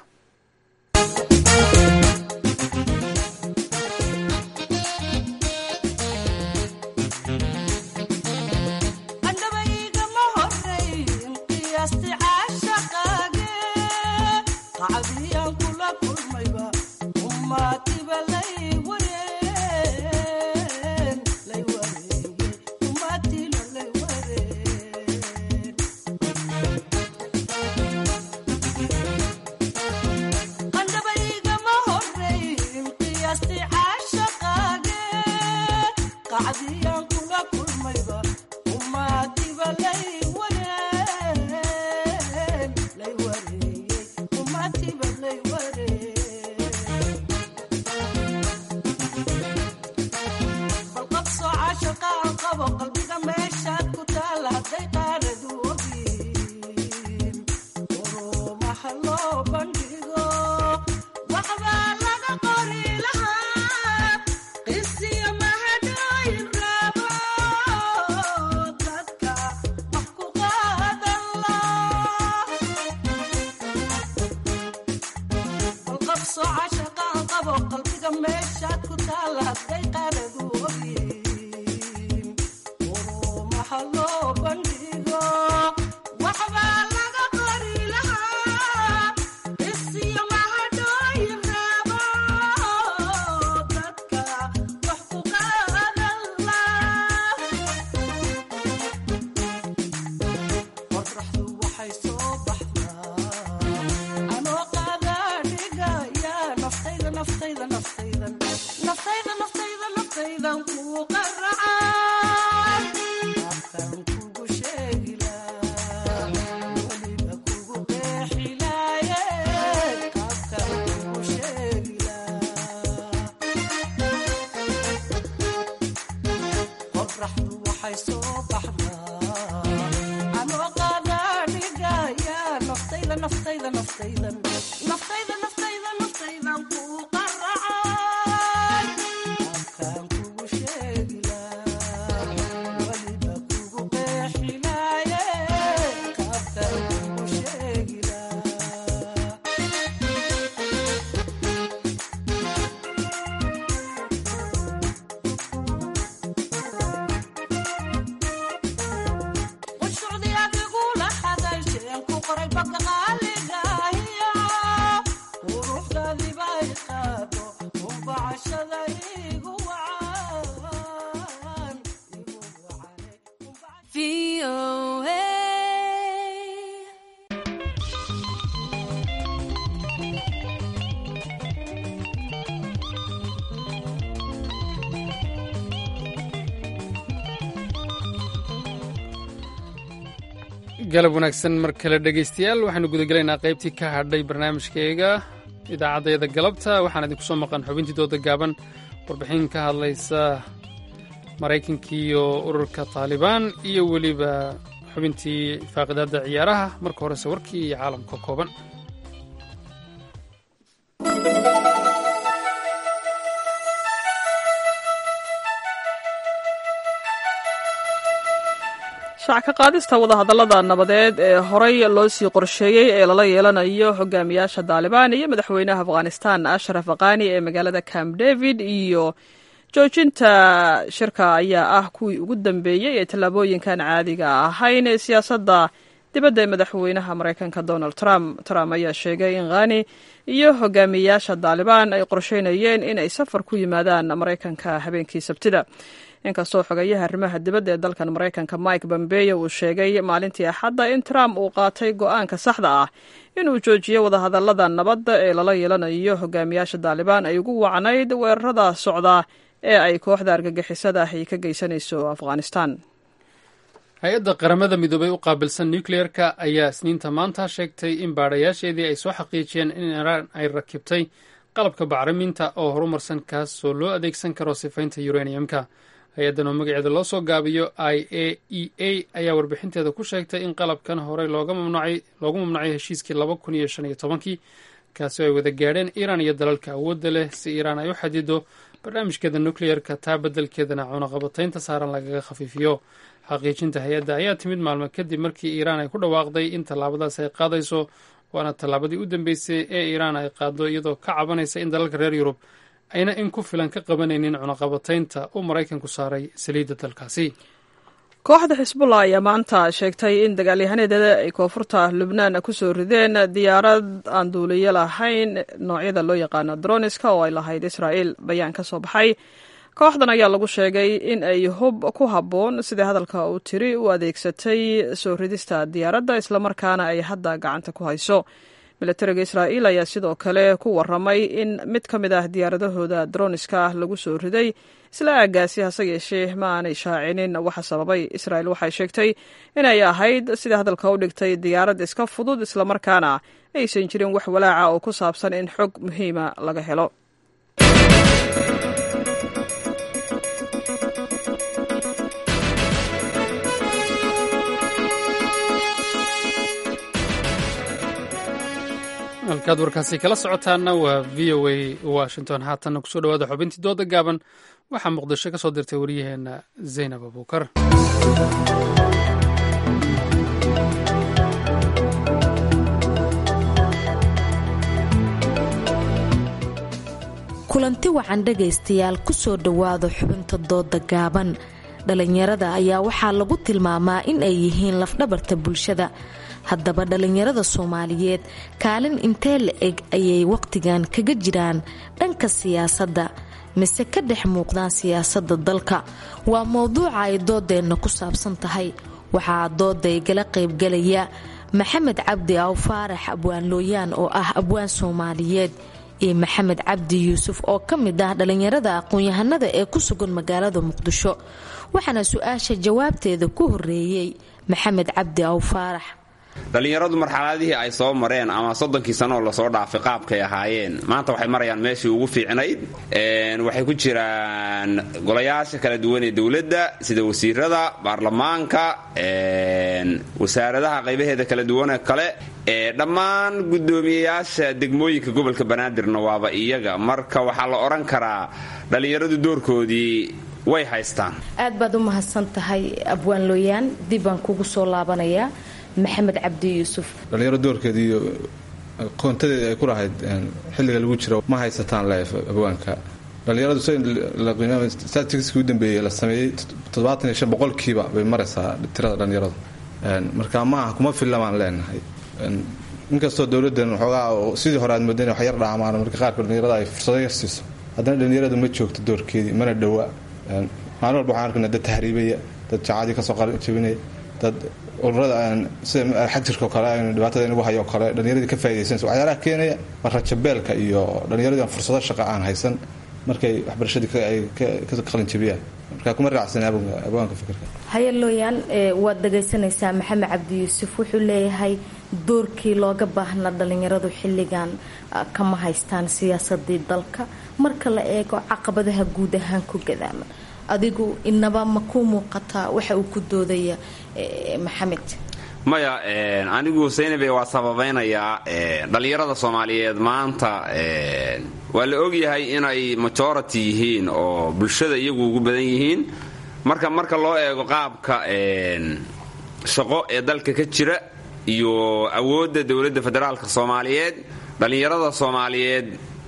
galab wanaagsan mar kale dhegaystayaal waxaanu gudagelaynaa qaybtii ka hadhay barnaamijkeega idaacaddayada galabta waxaan idinku soo maqan xubintii dooda gaaban warbixin ka hadlaysa maraykankii iyo ururka taalibaan iyo weliba xubintii faaqidaadda ciyaaraha marka horese warkii iyo caalamka kooban shaac ka qaadista wadahadallada nabadeed ee horey loo sii qorsheeyey ee lala yeelanayo hogaamiyaasha daalibaan iyo madaxweynaha afghanistan ashraf aqani ee magaalada camp david iyo joojinta shirka ayaa ah kuwii ugu dambeeyey ee tallaabooyinkan caadiga ahayn ee siyaasadda dibadda ee madaxweynaha maraykanka donald trump trump ayaa sheegay in khani iyo hogaamiyayaasha daalibaan ay qorsheynayeen in ay safar ku yimaadaan maraykanka habeenkii sabtida inkastoo xogayaha arrimaha dibadda ee dalkan maraykanka mike bombeyo uu sheegay maalintii axadda in trump uu qaatay go-aanka saxda ah inuu joojiyo wadahadallada nabadda ee lala yeelanayo hogaamiyaasha daalibaan ay ugu wacnayd weerarada socda ee ay kooxda argagixisada ah ay ka geysanayso afghanistan hay-adda qaramada midoobay u qaabilsan nucleer-ka ayaa isniinta maanta sheegtay in baadhayaasheedii ay soo xaqiijiyeen in iiraan ay rakibtay qalabka bacriminta oo horumarsan kaasoo loo adeegsan karo sifaynta uraniumka hay-addan oo magaceeda loo soo gaabiyo i a e a ayaa warbixinteeda ku sheegtay in qalabkan horey loogu mamnucay heshiiskii laba kun iyo shan iyo tobankii kaasi oo ay wada gaadheen iiraan iyo dalalka awoodda leh si iiraan ay u xadido barnaamijkeeda nucleer-ka taa beddelkeedana cunaqabataynta saaran lagaga khafiifiyo xaqiijinta hay-adda ayaa timid maalmo kadib markii iiraan ay ku dhawaaqday in tallaabadaas ay qaadayso waana tallaabadii u dambeysay ee iiraan ay qaado iyadoo ka cabanaysa in dalalka reer yurub ayna in ku filan ka qabanaynin cunaqabataynta uu maraykanku saaray saliidda dalkaasi kooxda xisbullah ayaa maanta sheegtay in dagaalyahaneedeeda ay koonfurta lubnaan kusoo rideen diyaarad aan duuliyo lahayn noocyada loo yaqaano droniska oo ay lahayd israa'il bayaan ka soo baxay kooxdan ayaa lagu sheegay in ay hub ku habboon sida hadalka uu tiri u adeegsatay soo ridista diyaaradda islamarkaana ay hadda gacanta ku hayso milatariga israa'iil ayaa sidoo kale ku waramay in mid ka mid ah diyaaradahooda droniska ah lagu soo riday isla aagaasi hase yeeshee ma aanay shaacinin waxa sababay israa'il waxay sheegtay inay ahayd sida hadalka u dhigtay diyaarad iska fudud islamarkaana aysan jirin wax walaaca oo ku saabsan in xog muhiima laga helo halkaad warkaasi kala socotaana waa v o a washington haatanna kusoo dhawaada xubintii dooda gaaban waxaa muqdisho ka soo dirtay waryaheena zaynab abuukar kulanti wacan dhegaystayaal kusoo dhowaada xubinta dooda gaaban dhalinyarada ayaa waxaa lagu tilmaamaa in ay yihiin lafdhabarta bulshada haddaba dhallinyarada soomaaliyeed kaalin intee la eg ayay wakhtigan kaga jiraan dhanka siyaasadda mise ka dhex muuqdaan siyaasadda dalka waa mowduuca ay doodeenna ku saabsan tahay waxaa dooday gala qaybgalaya maxamed cabdi aw faarax abwaan looyaan oo ah abwaan soomaaliyeed iyo maxamed cabdi yuusuf oo ka mid ah dhallinyarada aqoon-yahanada ee ku sugan magaalada muqdisho waxaana su-aasha jawaabteeda ku horeeyey maxamed cabdi aw faarax dhallinyaradu marxaladihii ay soo mareen ama soddonkii sanoo lasoo dhaafay qaabkay ahaayeen maanta waxay marayaan meeshii ugu fiicnayd waxay ku jiraan golayaasha kala duwan ee dowladda sida wasiirada baarlamaanka wasaaradaha qaybaheeda kala duwanee kale dhammaan guddoomiyeyaasha degmooyinka gobolka banaadirna waaba iyaga marka waxaa la odhan karaa dhallinyaradu doorkoodii way haystaan aad baad u mahadsan tahay abwaan looyaan dib baan kugu soo laabanayaa maxamed cabdi yuusuf dhallinyaro doorkeeda iyo qoontadeeda ay ku lahayd xilliga lagu jiro ma haysataan leef abwaanka dhallinyaradu statistiskii u dambeeyey la sameeyey toddobaatan iyo shan boqolkiiba bay maraysaa tirada dhallinyaradu marka ma aha kuma filla baan leenahay inkastoo dowladdan waxoogaa sidii hore aad moodayn wax yar dhaamaan marka qaarkood dhallinyarada ay fursado yar siiso haddana dhallinyaradu ma joogto doorkeedii mana dhowa maalin walba waxaan arkaynaa dad tahriibaya dad jacaadii kasoo jabinaya dad ururada sida xagjirka oo kale aynu dhibaatada inagu hayo oo kale dhallinyaradii ka faa'idaysanaysa waxyaalaha keenaya waa rajabeelka iyo dhallinyaradii aan fursado shaqa aan haysan markay waxbarashadii ay ka qalin jabiyaan marka kuma raacsan abwaanka fikirka haye looyaan waad dhagaysanaysaa maxamed cabdi yuusuf wuxuu leeyahay doorkii looga baahnaa dhalinyaradu xilligan kama haystaan siyaasadii dalka marka la eego caqabadaha guud ahaan ku gadaaman adigu inaba ma ku muuqataa waxa uu ku doodaya maxamed maya anigu saynabe waa sababaynayaa dhallinyarada soomaaliyeed maanta waa la ogyahay inay majority yihiin oo bulshada iyagu ugu badan yihiin marka marka loo eego qaabka shaqo ee dalka ka jira iyo awoodda dowladda federaalka soomaaliyeed dhallinyarada soomaaliyeed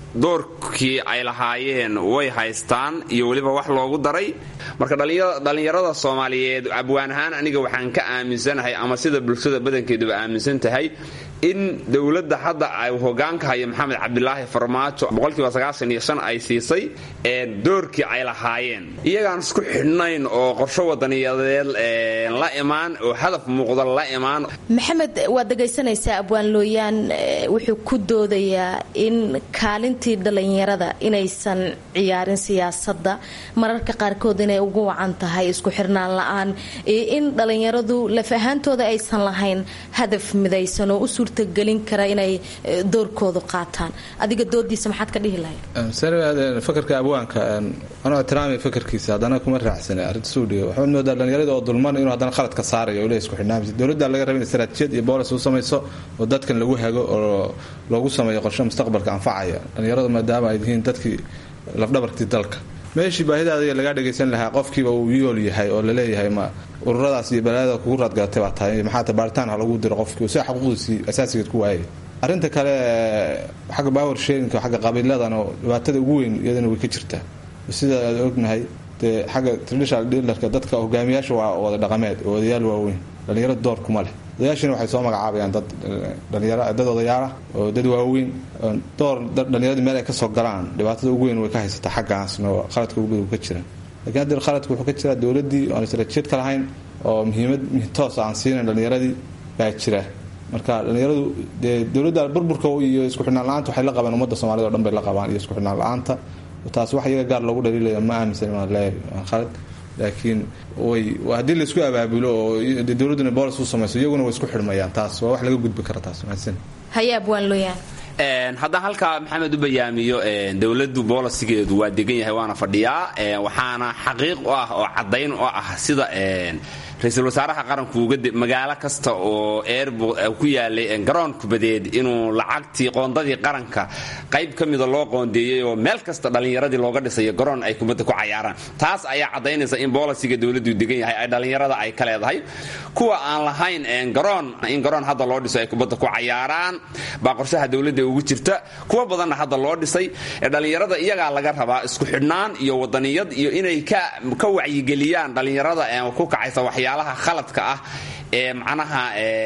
doorkii ay lahaayeen way haystaan iyo weliba wax loogu daray marka dhallinyarada soomaaliyeed abwaan ahaan aniga waxaan ka aaminsanahay ama sida bulshada badankeeduba aaminsan tahay in dowladda hadda ay hogaanka hayo maxamed cabdilaahi farmaajo boqolkiiba sagaashan iyo shan ay siisay ee doorkii ay lahaayeen iyagaan isku xidhnayn oo qorsho wadaniyadeed la imaan oo hadaf muuqda la imaan maxamed waad dhegaysanaysaa abwaan looyaan wuxuu ku doodayaa in kaalintii dhallinyarada inaysan ciyaarin siyaasadda mararka qaarkood inay ugu wacan tahay isku xirnaan la-aan iyo in dhallinyaradu laf ahaantooda aysan lahayn hadaf midaysan oo u suurtagelin kara inay doorkoodu qaataan adiga doodiisa maxaad ka dhihi lahayd fakarka abwaanka anuu ixtiraamay fakarkiisa haddana kuma raacsana arrinta suudhiga waxaad moodaa dhallinyarada oo dulman inuu haddana khalad ka saarayo oo le isku xidhnaamisa dowladda laga raba in istaraatiijiyad iyo boolis u samayso oo dadkan lagu hago oo loogu sameeyo qorshe mustaqbalka anfacaya dhallinyarada maadaama ay yihiin dadkii lafdhabarkii dalka meeshii baahidaada lagaa dhagaysan lahaa qofkiiba uu yool yahay oo laleeyahay ma ururadaas iyo balaadada kugu raadgalatay baa tahay maxaata baaritaan ha lagu diro qofkii si xaquuqdiisii asaasigeed ku waayay arrinta kale xagga power sharinka xagga qabiiladan oo dhibaatada ugu weyn iyadana way ka jirtaa sida aad ognahay dee xagga traditional dealerka dadka hogaamiyaasha waa wada dhaqameed oo odayaal waaweyn dhallinyarada door kuma leh odayaashina waxay soo magacaabayaan dad dhalinyaro dad odayaalah oo dad waaweyn door dhallinyaradii meel ay kasoo galaan dhibaatada ugu weyn way ka haysataa xaggaasna oo qaladka ugu badan ka jira lakiin haddeer qaladka wuxuu ka jiraa dowladdii oan istaraatiijiyad ka lahayn oo muhiimad toos aan siinayn dhallinyaradii baa jira marka dhallinyaradu dee dowladda burburka iyo isku xidhnaan la-aanta waxay la qabaan ummadda soomaalida o dhan bay la qabaan iyo isku xidhnaan la-aanta taas wax iyaga gaar loogu dhaliilaya ma aaminsan waan leeyahay khalad laakiin way haddii laisku abaabulo oo dowladduna boolis u samayso iyaguna way isku xidhmayaan taas waa wax laga gudbi kara taas mahadsan hayaab waan looyaan haddaan halkaa maxamed u bayaamiyo dowladdu boolisigeedu waa degan yahay waana fadhiyaa waxaana xaqiiq u ah oo caddayn u ah sida ra-iisul wasaaraha qaranku magaalo kasta oo eer ku yaalay garoon kubadeed inuu lacagtii qoondadii qaranka qayb ka mida loo qoondeeyey oo meel kasta dhallinyaradii looga dhisayo garoon ay kubadda ku cayaaraan taas ayaa caddaynaysa in boolisiga dowladdu degan yahay ay dhallinyarada ay ka leedahay kuwa aan lahayn garoon in garoon hadda loo dhiso ay kubadda ku cayaaraan baa qorshaha dowladda ugu jirta kuwa badanna hadda loo dhisay dhallinyarada iyagaa laga rabaa isku xidhnaan iyo wadaniyad iyo inay ka wacyigeliyaan dhallinyarada ku kacaysa waxyaalaha khaladka ah ee macnaha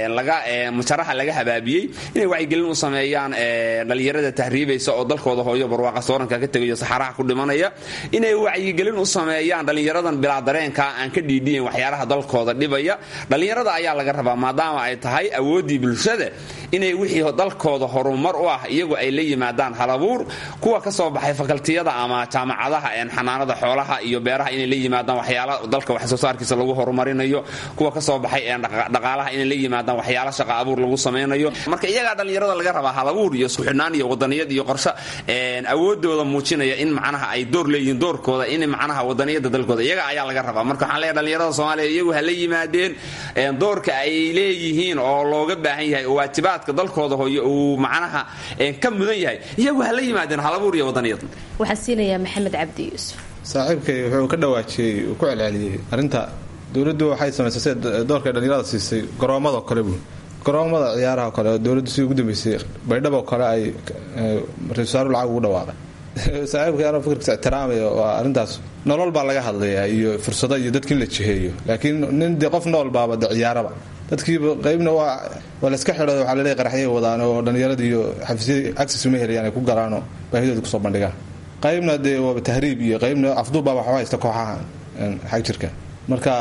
mujaraha laga habaabiyey inay wacyigelin u sameeyaan dhallinyarada tahriibaysa oo dalkooda hooyo barwaaqa sooranka ka tegayo saxaraha ku dhimanaya inay wacyigelin u sameeyaan dhallinyaradan bilaa dareenka aan ka dhiidhiyan waxyaalaha dalkooda dhibaya dhallinyarada ayaa laga rabaa maadaama ay tahay awooddii bulshada inay wixii dalkooda horumar u ah iyagu ay la yimaadaan halabuur kuwa ka soo baxay fakaltiyada ama jaamacadaha xanaanada xoolaha iyo beeraha inay la yimaadaan waxyaala dalka wax soo saarkiisa lagu horumarinayo kuwa ka soo baxay dhaqaalaha inay la yimaadaan waxyaala shaqa abuur lagu samaynayo marka iyagaa dhallinyarada laga rabaa halabuur iyo isku xidhnaan iyo wadaniyad iyo qorshe awoodooda muujinaya in macnaha ay door leeyihiin doorkooda in macnaha wadaniyada dalkooda iyaga ayaa laga rabaa marka waxaan leeyahay dhallinyarada soomaaliya iyagu ha la yimaadeen doorka ay leeyihiin oo looga baahan yahay oo waajibaadka dalkooda hooyo uu macnaha ka mudan yahay iyagu ha la yimaadeen halabuur iyo wadaniyad waxaan siinayaa maxamed cabdi yuusuf saaxiibkay wuxuu ka dhawaajiyey uu ku celceliyey arrinta dowladdu waxay samaysay sida doorka dhallinyarada siisay garoomadoo kale buul garoomada ciyaaraha kale oo dowladdu sidii ugu dambeysay baydhaboo kale ay ra-isul wasaaru lacag ugu dhawaaqay saaxiibka anoo fikirkiisa ixtiraamaya waa arrintaas nolol baa laga hadlayaa iyo fursado iyo dadki in la jiheeyo laakiin nin dee qof nool baaba de ciyaaraba dadkiiba qaybna waa waa layska xidho waxaa laleeyahy qaraxyay wadaan oo dhallinyarada iyo xafiisyadii access uma helayaan ay ku galaanoo baahidooda kusoo bandhigaan qaybna dee waaba tahriib iyo qaybna afduubbaaba waxba haysta kooxaha xag jirka marka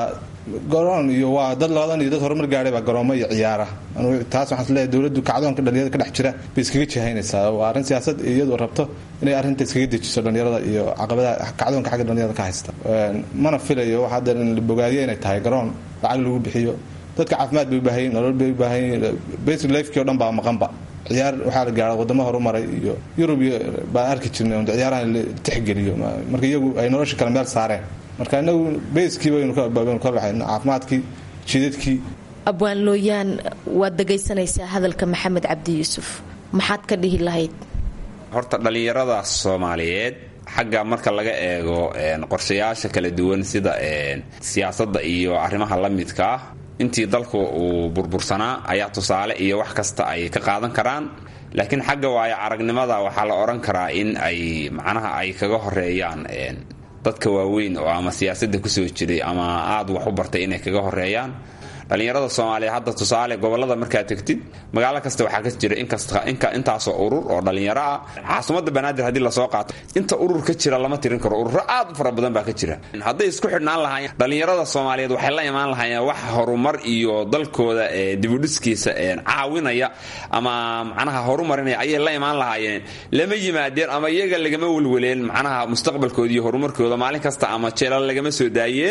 garoon iyo waa dad labadan iyo dad horumar gaadhay baa garoomo iyo ciyaara taas waxaan isleeyahay dowladdu kacdoonka dhalinyarada ka dhex jira bay iskaga jihaynaysaa waa arrin siyaasad iyadu rabto inay arrinta iskaga dejiso dhalinyarada iyo caqabadaha kacdoonka xagga dhalinyarada ka haysta mana filayo waxa hadda in la bogaadiyo inay tahay garoon lacag lagu bixiyo dadka caafimaad bay u baahan yihin nolol bay u baahan yihin basic lifekii o dhan baa maqanba ciyaar waxaa la gaara wadamo horumaray iyo yurub iyo baan arki jirnay ciyaaraha la tixgeliyo marka iyagu ay nolosha kale meel saareen marka inagu bayskii baynu ka baxay caafimaadkii jidadkii abwaan looyaan waad dhegaysanaysaa hadalka maxamed cabdi yuusuf maxaad ka dhihi lahayd horta dhallinyarada soomaaliyeed xagga marka laga eego qorshayaasha kala duwan sida siyaasadda iyo arrimaha la midka ah intii dalku uu burbursanaa ayaa tusaale iyo wax kasta ay ka qaadan karaan laakiin xagga waayo aragnimada waxaa la odhan karaa in ay macnaha ay kaga horeeyaan dadka waaweyn oo ama siyaasadda kusoo jiray ama aad wax u bartay inay kaga horeeyaan dhallinyarada soomaaliya hadda tusaale gobolada markaad tegtid magaalo kasta waxaa ka jira intaasoo urur oo dhallinyaro ah caasimadda banaadir haddii lasoo qaato inta urur ka jira lama tirin karo ururo aad u fara badan baa ka jira hadday isku xidhnaan lahaayeen dhallinyarada soomaaliyeed waxay la imaan lahaayeen wax horumar iyo dalkooda dibudhiskiisa caawinaya ama macnaha horumarinaya ayay la imaan lahaayeen lama yimaadeen ama iyaga lagama welweleen macnaha mustaqbalkooda iyo horumarkooda maalin kasta ama jeelal lagama soo daayeen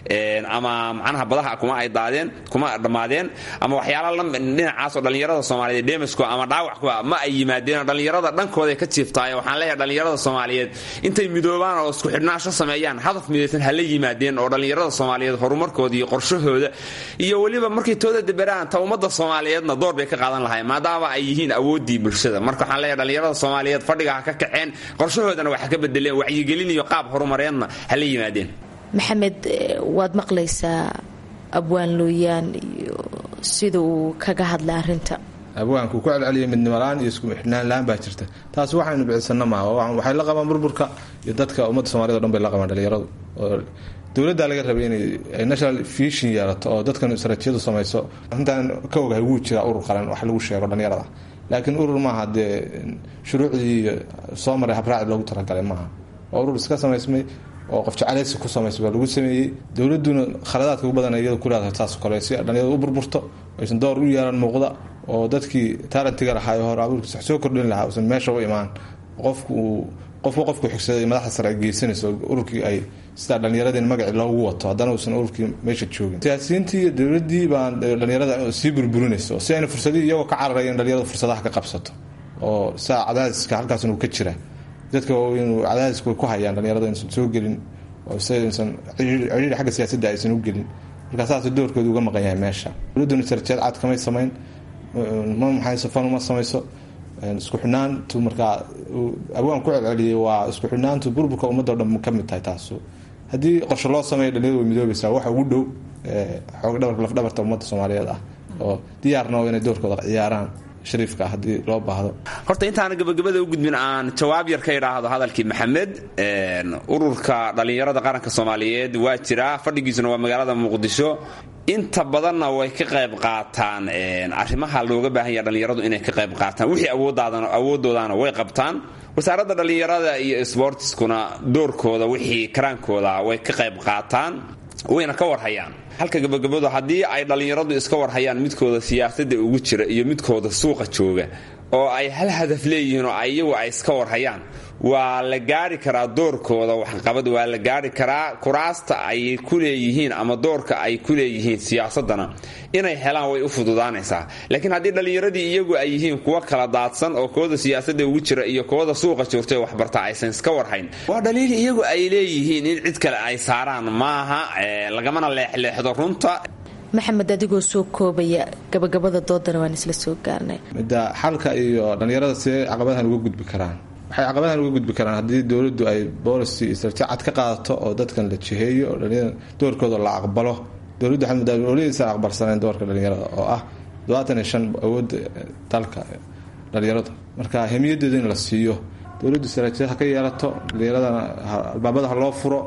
ama macnaha badaha kuma ay daadeen kuma dhammaadeen ama waxyaala dhinacaasoo dhallinyarada soomaaliyeed demasku ama dhaawac ku ma ay yimaadeen dhallinyarada dhankooda ka jiiftaayo waxaan leeyahay dhallinyarada soomaaliyeed intay midoobaan oo isku xidhnaasho sameeyaan hadaf midaysan hala yimaadeen oo dhallinyarada soomaaliyeed horumarkooda iyo qorshahooda iyo weliba markay tooda deberaan ta ummadda soomaaliyeedna door bay ka qaadan lahayn maadaama ay yihiin awooddii bulshada marka waxaan leeyahay dhallinyarada soomaaliyeed fadhiga ha ka kaceen qorshahoodana wax ka bedeleen wacyigelin iyo qaab horumareedna hala yimaadeen maxamed waad maqlaysaa abwaan looyaan iyo sida uu kaga hadlay arinta abwaanku ku celceliyay midnimolaan iyo isku xidhnaan la-aan baa jirta taas waxaynu bicisana maaha waxay la qabaan burburka iyo dadka ummadda somaliyed o dhan bay la qabaan dhalinyaradu oo dowladdaa laga rabay inay national vision yeelato oo dadkan istaraatijiyadu samayso intaan ka ogahay wuu jiraa urur qaran wax lagu sheego dhalinyarada laakiin urur maaha dee shuruucdii iyo soo maray habraaci loogu talagalay maaha waa urur iska samaysmay oo qof jeclaysi ku samaysay baa lagu sameeyey dowladuna khaladaadka ugu badan iyada ku leedahay taas kale si dhalinyarada u burburto aysan door u yeelan muuqda oo dadkii taalentiga lahaa hore abuurkiisa wax soo kordhin lahaa usan meesha u imaan qofku uu qofku qofku xigsaday madaxda sare ay geysanayso ururkii ay sidaa dhallinyaradii magacii loogu wato haddana uusan ururkii meesha joogin siyaasiyiintii iyo dowladdii baan dhallinyarada sii burburinayso si ayna fursadii iyagoo ka cararaya in dhalinyarada fursadaha ka qabsato oo saa cadaadiska halkaasna uu ka jira dadka waaweyn cadaadiska way ku hayaan dhalinyarada insan soo gelin oo saysan ciriiri xagga siyaasadda aysan u gelin marka saas doorkooda uga maqan yahay meesha dowladduna sarjeed cad kamay samayn ma maxayso fan uma samayso isku xidhnaantu markaa abwaan ku celceliyay waa isku xidhnaantu burburka ummadda o dhan ka mid tahay taasu haddii qorshe loo sameeyo dhalinyarada way midoobaysaa waxa ugu dhow xoog dhabarka lafdhabarta ummadda soomaaliyeed ah oo diyaarna oo inay doorkooda ciyaaraan shariifka ah haddii loo baahdo horta intaana gabagabada u gudbin aan jawaab yar ka idhaahdo hadalkii maxamed ururka dhallinyarada qaranka soomaaliyeed waa jiraa fadhigiisuna waa magaalada muqdisho inta badanna way ka qayb qaataan arrimaha looga baahan yaha dhallinyaradu inay ka qayb qaataan wixii awoodoodaana way qabtaan wasaaradda dhallinyarada iyo sbortiskuna doorkooda wixii karaankooda way ka qayb qaataan wayna ka warhayaan halka gabagabadu haddii ay dhallinyaradu iska warhayaan midkooda siyaasadda ugu jira iyo midkooda suuqa jooga oo ay hal hadaf leeyihiin oo iyagu ay iska warhayaan waa la gaari karaa doorkooda waxqabad waa la gaari karaa kuraasta ay ku leeyihiin ama doorka ay ku leeyihiin siyaasadana inay helaan way u fududaanaysaa laakiin haddii dhallinyaradii iyagu ay yihiin kuwa kala daadsan oo kooda siyaasadda ugu jira iyo kooda suuqa joogta ee waxbarta aysan iska warhayn waa dhaliil iyagu ay leeyihiin in cid kale ay saaraan maaha lagamana leexleexdo runta maxamed adigoo soo koobaya gabagabada doodana waan isla soo gaarnay midda xalka iyo dhallinyarada see caqabadahan uga gudbi karaan waxay caqabadahan uga gudbi karaan haddii dowladdu ay boolicy istaraatiiji cad ka qaadato oo dadkan la jiheeyo oo dhalinyarada doorkooda la aqbalo dowladdu waxay muddaa oladiisa aqbalsaneen doorka dhalinyarada oo ah todobaatan iyo shan awoodda dalka dhalinyarada marka hemiyadeeda in la siiyo dowladdu istaraatiijiyad ha ka yeelato dhalinyaradana albaabada ha loo furo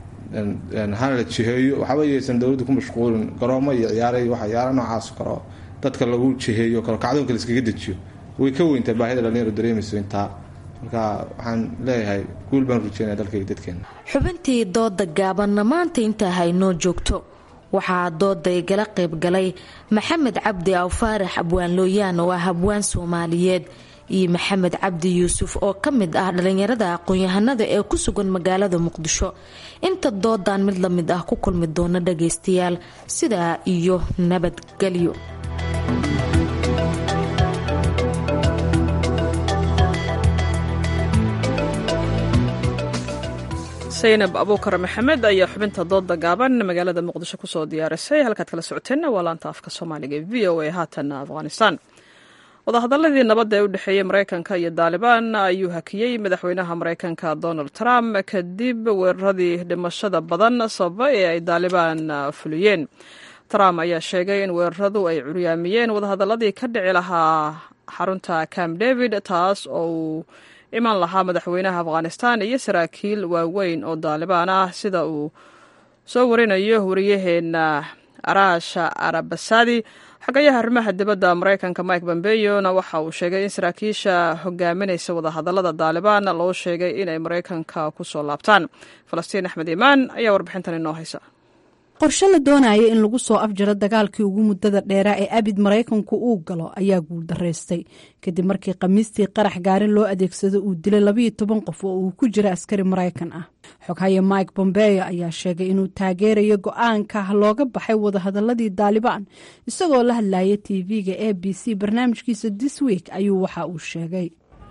hana la jiheeyo waxba yaysan dowladdu ku mashquulin garoomo iyo ciyaara iyo waxa ciyaara noocaas karo dadka lagu jiheeyo karo kacdoonka la iskaga dejiyo way ka weyntaa baahida dhalinyaro dareemayso intaa marka waxaan leeyahay guul baan rujeynaya dalkayga dadkeena xubintii dooda gaabanna maanta intaa haynoo joogto waxaa dooday gala qaybgalay maxamed cabdi awfaarax abwaan looyaan oo ah abwaan soomaaliyeed iyo maxamed cabdi yuusuf oo ka mid ah dhalinyarada aqoon-yahanada ee ku sugan magaalada muqdisho inta doodan mid la mid ah ku kulmi doona dhagaystayaal sidaa iyo nabadgelyo saynab abuukar maxamed ayaa xubinta dooda gaaban magaalada muqdisho kusoo diyaarisay halkaad kala socoteenna waa laanta afka soomaaliga ee v o a haatan afghanistan wadahadaladii nabadda ee u dhexeeyey maraykanka iyo daalibaan ayuu hakiyey madaxweynaha maraykanka donald trump kadib weeraradii dhimashada badan sababa ee ay daalibaan fuliyeen trump ayaa sheegay in weeraradu ay curyaamiyeen wadahadaladii ka dhici lahaa xarunta camp david taas oo uu iman lahaa madaxweynaha afghanistan iyo saraakiil waaweyn oo daalibaan ah sida uu soo warinayo wariyaheena araasha arabasadi xagayaha arrimaha dibadda maraykanka mike bombeyona waxa uu sheegay in saraakiisha hogaaminaysa wadahadalada daalibaan loo sheegay inay maraykanka ku soo laabtaan falastiin axmed iimaan ayaa warbixintan inoo haysa qorshe la doonaya in lagu soo afjaro dagaalkii ugu muddada dheeraa ee abid maraykanku uu galo ayaa guuldaraystay kadib markii khamiistii qarax gaarin loo adeegsado uu dilay labayo toban qof oo uu ku jira askari maraykan ah xoghaye mike bombeo ayaa sheegay inuu taageerayo go-aanka looga baxay wadahadaladii daalibaan isagoo la hadlaya tv-ga a b c barnaamijkiisa this week ayuu waxa uu sheegay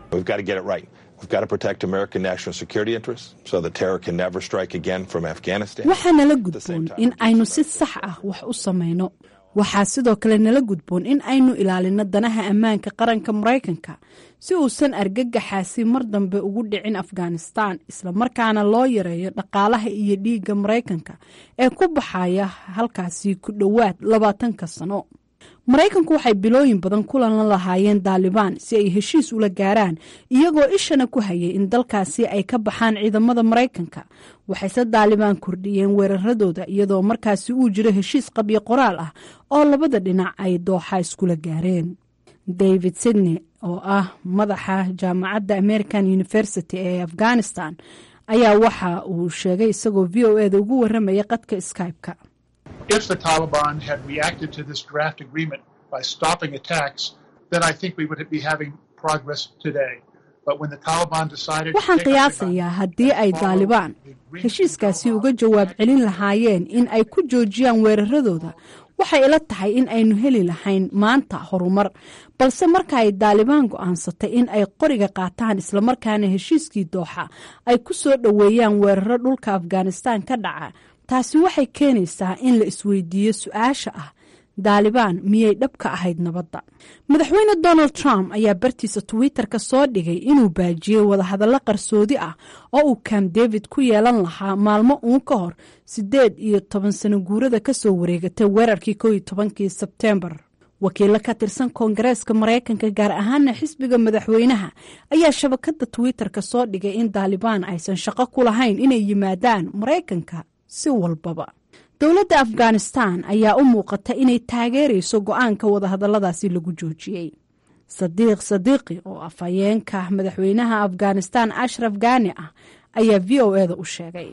waxaa nala gudboon in aynu si sax ah wax u samayno waxaa sidoo kale nala gudboon in aynu ilaalino danaha ammaanka qaranka maraykanka si uusan argagaxaasi mar dambe ugu dhicin afghanistan islamarkaana loo yareeyo dhaqaalaha iyo dhiigga maraykanka ee ku baxaya halkaasi ku dhowaad labaatanka sano maraykanku waxay bilooyin badan kulan la lahaayeen daalibaan si ay heshiis ula gaaraan iyagoo ishana ku hayay in dalkaasi ay ka baxaan ciidamada maraykanka waxayse daalibaan kordhiyeen weeraradooda iyadoo markaasi uu jiro heshiis qabyo qoraal ah oo labada dhinac ay dooxa iskula gaareen david sydney oo ah madaxa jaamacadda american university ee afghanistan ayaa waxa uu sheegay isagoo v o eda ugu waramaya qadka skype-ka if the Taliban had reacted to this draft agreement by stopping attacks, then I think we would be having progress today. But when the Taliban decided waxaan qiyaasayaa haddii ay daalibaan heshiiskaasi uga jawaab celin lahaayeen in ay ku joojiyaan weeraradooda waxay ila tahay in aynu heli lahayn maanta horumar balse marka ay daalibaan go'aansatay in ay qoriga qaataan islamarkaana heshiiskii dooxa ay ku soo dhoweeyaan weeraro dhulka afghanistan ka dhaca taasi waxay keenaysaa in la isweydiiyo su-aasha ah daalibaan miyay dhab ka ahayd nabadda madaxweyne donald trump ayaa bartiisa twitter-ka soo dhigay inuu baajiyey wadahadallo qarsoodi ah oo uu camp david ku yeelan lahaa maalmo uun ka hor siddeed iyo toban sano guurada kasoo wareegatay weerarkii koo iyo tobankii sebteembar wakiilo ka tirsan koongareeska maraykanka gaar ahaana xisbiga madaxweynaha ayaa shabakada twitter-ka soo dhigay in daalibaan aysan shaqo ku lahayn inay yimaadaan maraykanka si walbaba dowladda afghanistan ayaa u muuqata inay taageerayso go-aanka wadahadalladaasi lagu joojiyey sadiiq sadiiqi oo afhayeenka madaxweynaha afghanistan ashraf gani ah ayaa v o eda u sheegay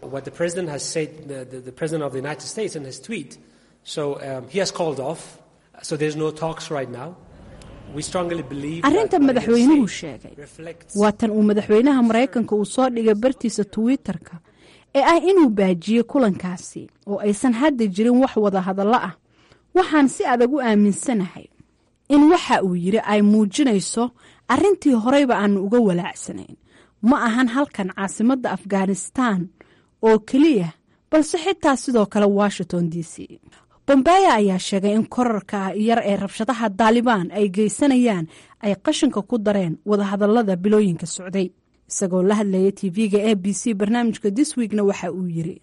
arrinta madaxweynuhu sheegay waa tan uu madaxweynaha maraykanka uu soo dhigay bartiisa twitter-ka ee ah inuu baajiyey kulankaasi oo aysan hadda jirin wax wada hadallo ah waxaan si adag u aaminsanahay in waxa uu yidhi ay muujinayso arrintii horeyba aanu uga walaacsanayn ma ahan halkan caasimadda afghanistan oo keliya balse xitaa sidoo kale washington d c bombeya ayaa sheegay in korarka yar ee rabshadaha daalibaan ay geysanayaan ay qashinka ku dareen wadahadallada bilooyinka socday isagoo la hadlaya tv-ga a b c barnaamijka this weekna waxa uu yiri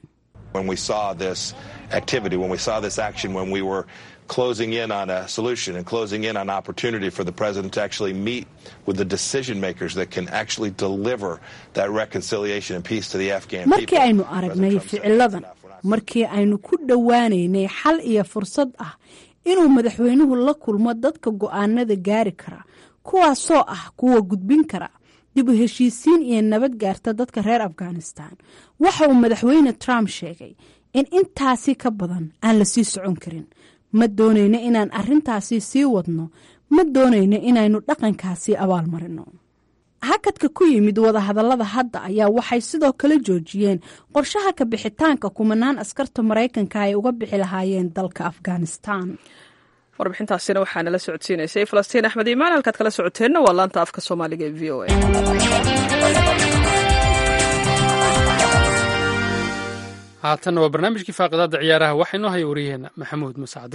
closing in on a solution and closing in on opportunity for the president to actually meet with the decision makers that can actually deliver that reconciliation and peace to the Afghan markii people. aynu aragnay ficiladan markii aynu ku dhowaanaynay xal iyo fursad ah inuu madaxweynuhu la kulmo dadka go'aanada gaari kara kuwaasoo ah kuwa gudbin kara dib u heshiisiin iyo nabad gaarta dadka reer afghanistan waxa uu madaxweyne trump sheegay in intaasi ka badan aan la sii socon karin ma doonayno inaan arrintaasi sii wadno ma doonayno inaynu dhaqankaasi abaalmarino hakadka ku yimid wadahadallada hadda ayaa waxay sidoo kale joojiyeen qorshaha ka bixitaanka kumanaan askarta maraykanka ay uga bixi lahaayeen dalka afghanistan warbixintaasina waxaa nala socodsiinaysay falastiin axmed iimaan halkaad kala socoteenna waa laanta afka soomaaliga ee v o a haatanna waa barnaamijkii faaqidaada ciyaaraha waxaa inoo haya wariyaheenna maxamuud masacde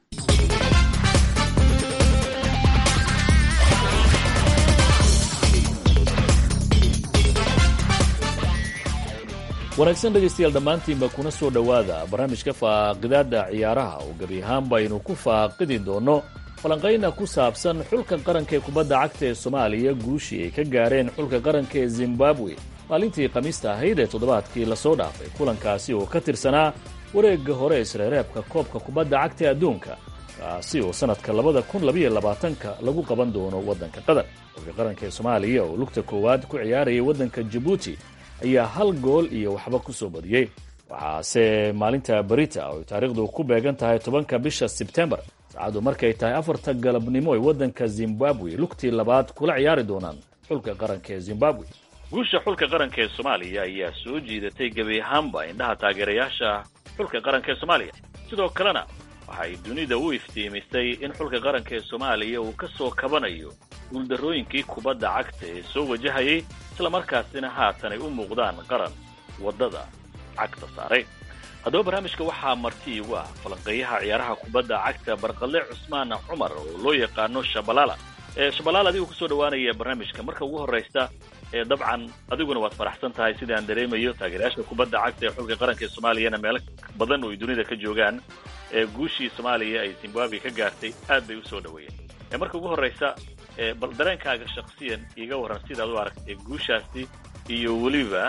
wanaagsan dhegaystayaal dhammaantiinba kuna soo dhowaada barnaamijka faaqidaada ciyaaraha oo gebi ahaanba aynu ku faaqidi doonno falanqayna ku saabsan xulka qaranka ee kubadda cagta ee soomaaliya guushii ay ka gaareen xulka qaranka ee zimbabwe maalintii khamiista ahayd ee toddobaadkii lasoo dhaafay kulankaasi oo ka tirsanaa wareegga hore isreereebka koobka kubadda cagta ee adduunka kaasi oo sannadka labada kun labayo labaatanka lagu qaban doono waddanka qatar xulka qaranka ee soomaaliya oo lugta koowaad ku ciyaarayay waddanka jabuuti ayaa hal gool iyo waxba ku soo badiyey waxaase maalinta berita oo ay taariikhdu ku beegan tahay tobanka bisha sebtembar saacaddu markay tahay afarta galabnimo ay waddanka zimbabwe lugtii labaad kula ciyaari doonaan xulka qaranka ee zimbabwe guusha xulka qaranka ee soomaaliya ayaa soo jiidatay gebi ahaanba indhaha taageerayaasha xulka qaranka ee soomaaliya sidoo kalena waxay dunida u iftiimisay in xulka qaranka ee soomaaliya uu ka soo kabanayo guuldarrooyinkii kubadda cagta ee soo wajahayay islamarkaasina haatan ay u muuqdaan qaran waddada cagta saaray haddaba barnaamijka waxaa marti igu ah falanqeeyaha ciyaaraha kubadda cagta barqalle cusmaan cumar oo loo yaqaano shabalaala shabalaal adigoo kusoo dhawaanaya barnaamijka marka ugu horraysta ee dabcan adiguna waad faraxsan tahay sida aan dareemayo taageerayaasha kubadda cagta ee xulka qaranka ee soomaaliyana meelo badan oo ay dunida ka joogaan ee guushii soomaaliya ay zimbabwe ka gaartay aad bay usoo dhaweeyeen marka ugu horraysa bal dareenkaaga shaksiyan iiga warran sidaad u aragtay guushaasi iyo weliba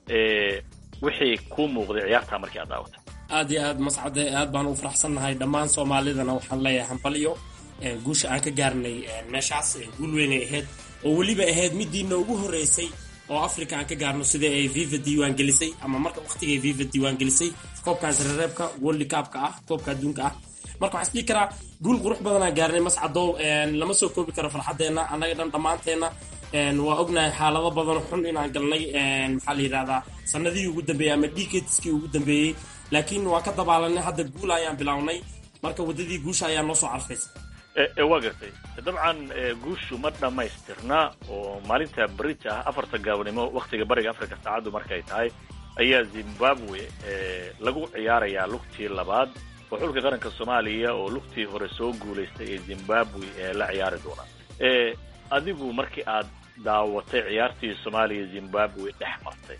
wixii kuu muuqday ciyaartaa markii aad daawatay aad iyo aad mascade aad baan u faraxsannahay dhammaan soomaalidana waxaan leeyahay hambalyo guusha aan ka gaarnay meeshaas guul weynay ahayd oo weliba ahayd midiina ugu horreysay oo africa aan ka gaarno sida ay viva diiwaan gelisay ama marka waqtigay viva diiwaan gelisay koobkaas rereebka world cupka ah koobka adduunka ah marka waxaan isdhihi karaa guul qurux badanaan gaarnay mascadow lama soo koobi karo farxadeenna annaga dhan dhammaanteenna waa ognahay xaalado badan xun inaan galnay maxaa la yidhahdaa sanadihii ugu dambeeyey ama decadeskii ugu dambeeyey laakiin waan ka dabaalanay hadda guul ayaan bilownay marka waddadii guusha ayaa noo soo carfaysa waa gartay dabcan guushu ma dhammaystirna oo maalinta berita ah afarta gaabnimo wakhtiga bariga africa saacaddu markay tahay ayaa zimbabwe lagu ciyaarayaa lugtii labaad oo xulka qaranka soomaaliya oo lugtii hore soo guulaystay ee zimbabwe ee la ciyaari doona adigu markii aad daawatay ciyaartii soomaaliya zimbabwe dhex martay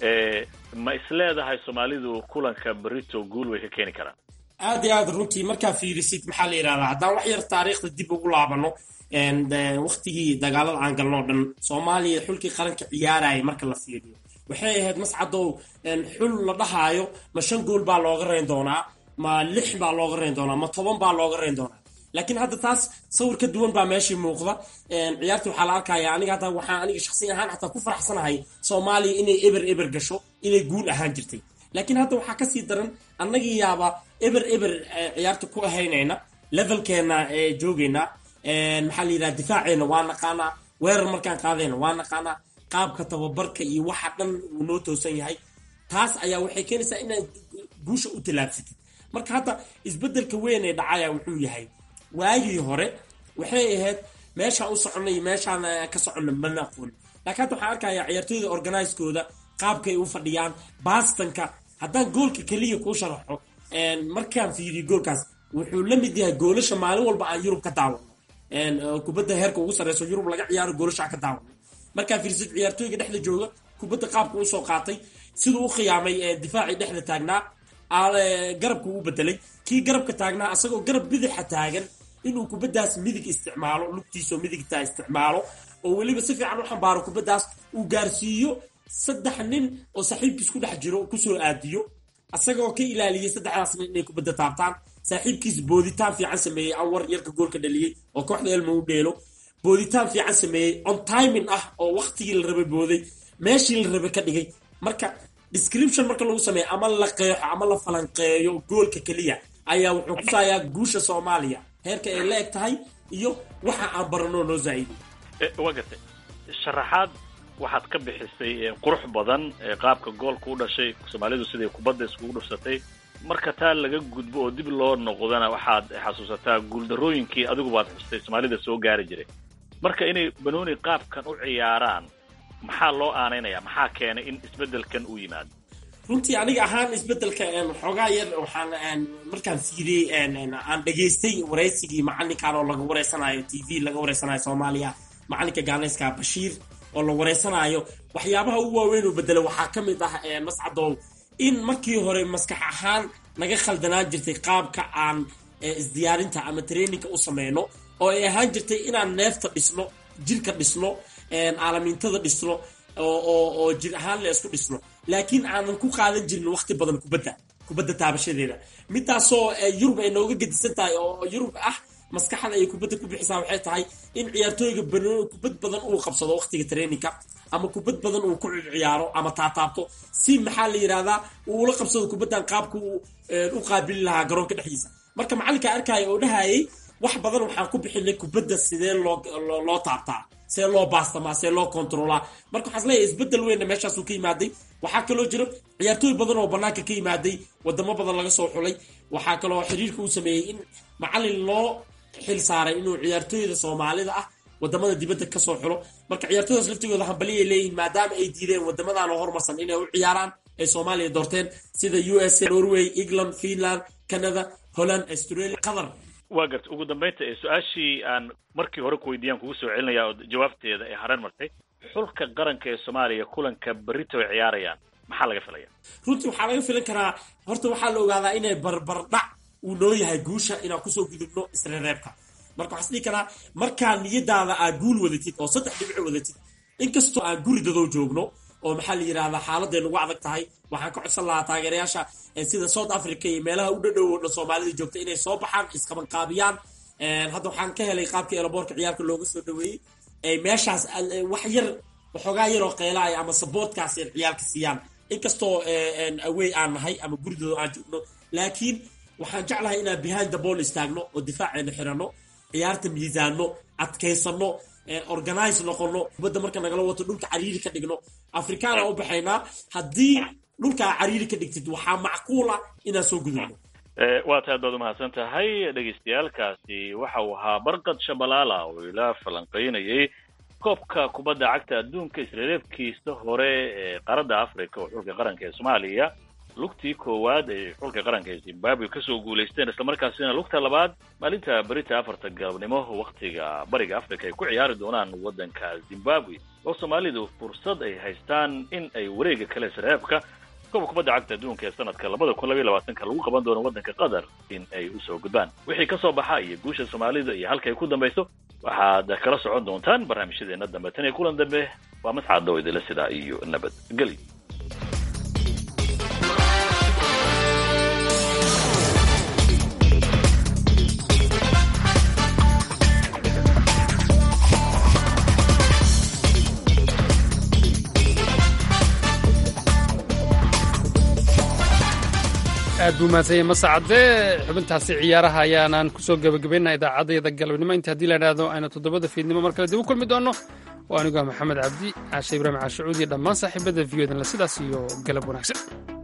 ma isleedahay soomaalidu kulanka berito guul way ka keeni karaan aad iyo aad runtii markaa fiirisid maxaa la yidhahdaa haddaan wax yar taariikhda dib ugu laabano waktigii dagaalada aan galno o dhan soomaaliya xulkii qaranka ciyaarayay marka la fiiriyo waxay ahayd mascadow xul la dhahaayo ma shan gool baa looga rayn doonaa ma lix baa looga rayn doonaa ma toban baa looga rayn doonaa laakiin hadda taas sawir ka duwan baa meeshii muuqda ciyaartii waxaa la arkaya aniga hadda waxaa aniga shakhsiyan ahaan xataa ku faraxsanahay soomaaliya inay eber eber gasho inay guul ahaan jirtay laakiin hadda waxaa kasii daran annagii yaaba eber eber ciyaarta ku ahaynayna levelkeena joogayna maxaa la yidhaha difaaceena waa naqaanaa weerar markaan qaadayna waa naqaanaa qaabka tababarka iyo waxa dhan uu noo toosan yahay taas ayaa waxay keenaysaa inaad guusha u tallaabsatid marka hadda isbeddelka weyn ee dhacaya wuxuu yahay waagii hore waxay ahayd meeshaan u soconnay iyo meeshaan ka soconna mana aqoon laakiin hadda waxaan arkayaa ciyaartooyda organiskooda qaabkay u fadhiyaan bastanka haddaan goolka keliya kuu sharaxo markaan fiiriyo goolkaas wuxuu la mid yahay goolasha maalin walba aan yurub ka daawano kubadda heerka ugu sarreyso yurub laga ciyaaro goolasha ka daawano markaa fiirsid ciyaartooyga dhexda jooga kubadda qaabka usoo qaatay siduu u khiyaamay difaacii dhexda taagnaa garabka u bedelay kii garabka taagnaa asagoo garab bidaxa taagan inuu kubaddaas midig isticmaalo lugtiisoo midigta isticmaalo oo weliba si fiican u xambaaro kubaddaas uu gaarsiiyo saddex nin oo saaxiibkiis ku dhex jiro kusoo aadiyo asagoo ka ilaaliyey saddexdaas nin inay kubadda taabtaan saaxiibkiis booditaan fiican sameeyey anwar yarka goolka dhaliyey oo kooxda elmo u dheelo booditaan fiican sameeyey on timing ah oo waktigii la rabay booday meeshii la rabay ka dhigay marka description marka lagu sameeyo ama la qeexo ama la falanqeeyo goolka keliya ayaa wuxuu kusayaa guusha soomaaliya heerka ay la eg tahay iyo waxa aan barano noo zaa'iday waa gartay sharaxaad waxaad ka bixisay qurux badan qaabka goolka u dhashay soomaalidu siday kubadda iskugu dhufsatay marka taa laga gudbo oo dib loo noqdana waxaad xasuusataa guuldarooyinkii adigu baad xustay soomaalida soo gaari jiray marka inay banooni qaabkan u ciyaaraan maxaa loo aanaynaya maxaa keenay in isbeddelkan uu yimaado runtii aniga ahaan isbedelka xoogaa yar waxaan markaan fiiriyey aan dhegaystay waraysigii macalinkan oo laga wareysanayo t v laga wareysanayo soomaaliya macalinka gaaneyska bashiir oo la wareysanayo waxyaabaha ugu waaweyn oo bedela waxaa ka mid ah mascadow in markii hore maskax ahaan naga khaldanaan jirtay qaabka aan isdiyaarinta ama traininka u sameyno oo ay ahaan jirtay inaan neefta dhisno jirka dhisno aalamiintada dhisno oo jir ahaan la isku dhisno laakiin aanan ku qaadan jirin waqti badan kubadda kubadda taabashadeeda midaasoo yurub ay nooga gedisan tahay oo yurub ah maskaxda ay kubadda ku bixisaa waxay tahay in ciyaartooyga kubad badan uu qabsado waqtiga traininka ama kubad badan uu ku ciyaaro ama taataabto si maxaa la yidhahdaa uu ula qabsado kubaddan qaabka uu u qaabili lahaa garoonka dhexdiisa marka macalinka arkaya oo dhahayay wax badan waxaan ku bixinay kubadda sidee loo loo taabtaa see loo baastamaa see loo kontroolaa marka waxaan isleeyahay isbedel weynna meeshaasuu ka yimaaday waxaa kaloo jiro ciyaartooy badan oo banaanka ka yimaaday wadamo badan laga soo xulay waxaa kaloo xiriirka uu sameeyey in macalin loo xil saaray inuu ciyaartooyda soomaalida ah wadamada dibadda kasoo xulo marka ciyaartooydaas laftigooda hambaliyay leeyihiin maadaama ay diideen wadamadan oo hormarsan inay u ciyaaraan ay soomaaliya doorteen sida u s a norway england finland canada holland australia qatar waa garta ugu dambaynta su-aashii aan markii hore ku weydiiyaan kugu soo celinaya oo jawaabteeda ay hareen martay xulka qaranka ee soomaaliya kulanka berrito ay ciyaarayaan maxaa laga filaya runtii waxaa laga filan karaa horta waxaa la ogaadaa inay barbardhac uu noo yahay guusha inaan kusoo gudubno isreereebka marka waxaa isdhihi karaa markaa niyadaada aad guul wadatid oo saddex dhibco wadatid inkastoo aan guri dadow joogno oo maxaa la yidhahdaa xaaladday nagu adag tahay waxaan ka codsan lahaa taageerayaasha sida south africa iyo meelaha u dhadhow oo dhan soomaalida joogta inay soo baxaan isqabanqaabiyaan hadda waxaan ka helay qaabkii elaboorka ciyaarka looga soo dhaweeyey meeshaas wax yar waxoogaa yaroo qeelaaya ama saboortkaas ay ciyaalka siiyaan inkastoo awey aan nahay ama guridooda aan joogno laakiin waxaan jeclahay inaan behind the ball istaagno oo difaaceena xirano ciyaarta miisaano adkaysano organize noqono kubadda marka nagala wato dhulka cariiri ka dhigno afrikaana u baxaynaa haddii dhulkaa cariiri ka dhigtid waxaa macquul ah inaan soo gudubno waa taad baad umahadsan tahay dhegaystayaalkaasi waxa uu ahaa barqad shabalaala oo ila falanqaynayay koobka kubadda cagta adduunka isreereebkiisa hore ee qaaradda africa oo xulka qaranka ee soomaaliya lugtii koowaad ay xulka qaranka ee zimbabwe kasoo guulaysteen islamarkaasina lugta labaad maalinta berita afarta galabnimo waktiga bariga africa ay ku ciyaari doonaan waddanka zimbabwe oo soomaalidu fursad ay haystaan in ay wareega kale isreebka koobka kubadda cagta adduunka ee sanadka labada kun labaiy labaatanka lagu qaban doono waddanka qatar in ay usoo gudbaan wixii kasoo baxa iyo guusha soomaalida iyo halka ay ku dambayso waxaad kala socon doontaan barnaamijyadeena dambe tan iyo kulan dambe waa mascad oo idila sidaa iyo nabad geli aad buu mahadsanyay masacade xubintaasi ciyaaraha ayaanaan kusoo gebagabaynaa idaacaddayda galabnimo inta haddii la idhaahdo aynu toddobada fiidnimo mar kale dib u kulmi doonno waa aniguah maxamed cabdi caashe ibraahim caashacuud iyo dhammaan saaxiibada v o dan le sidaas iyo galab wanaagsan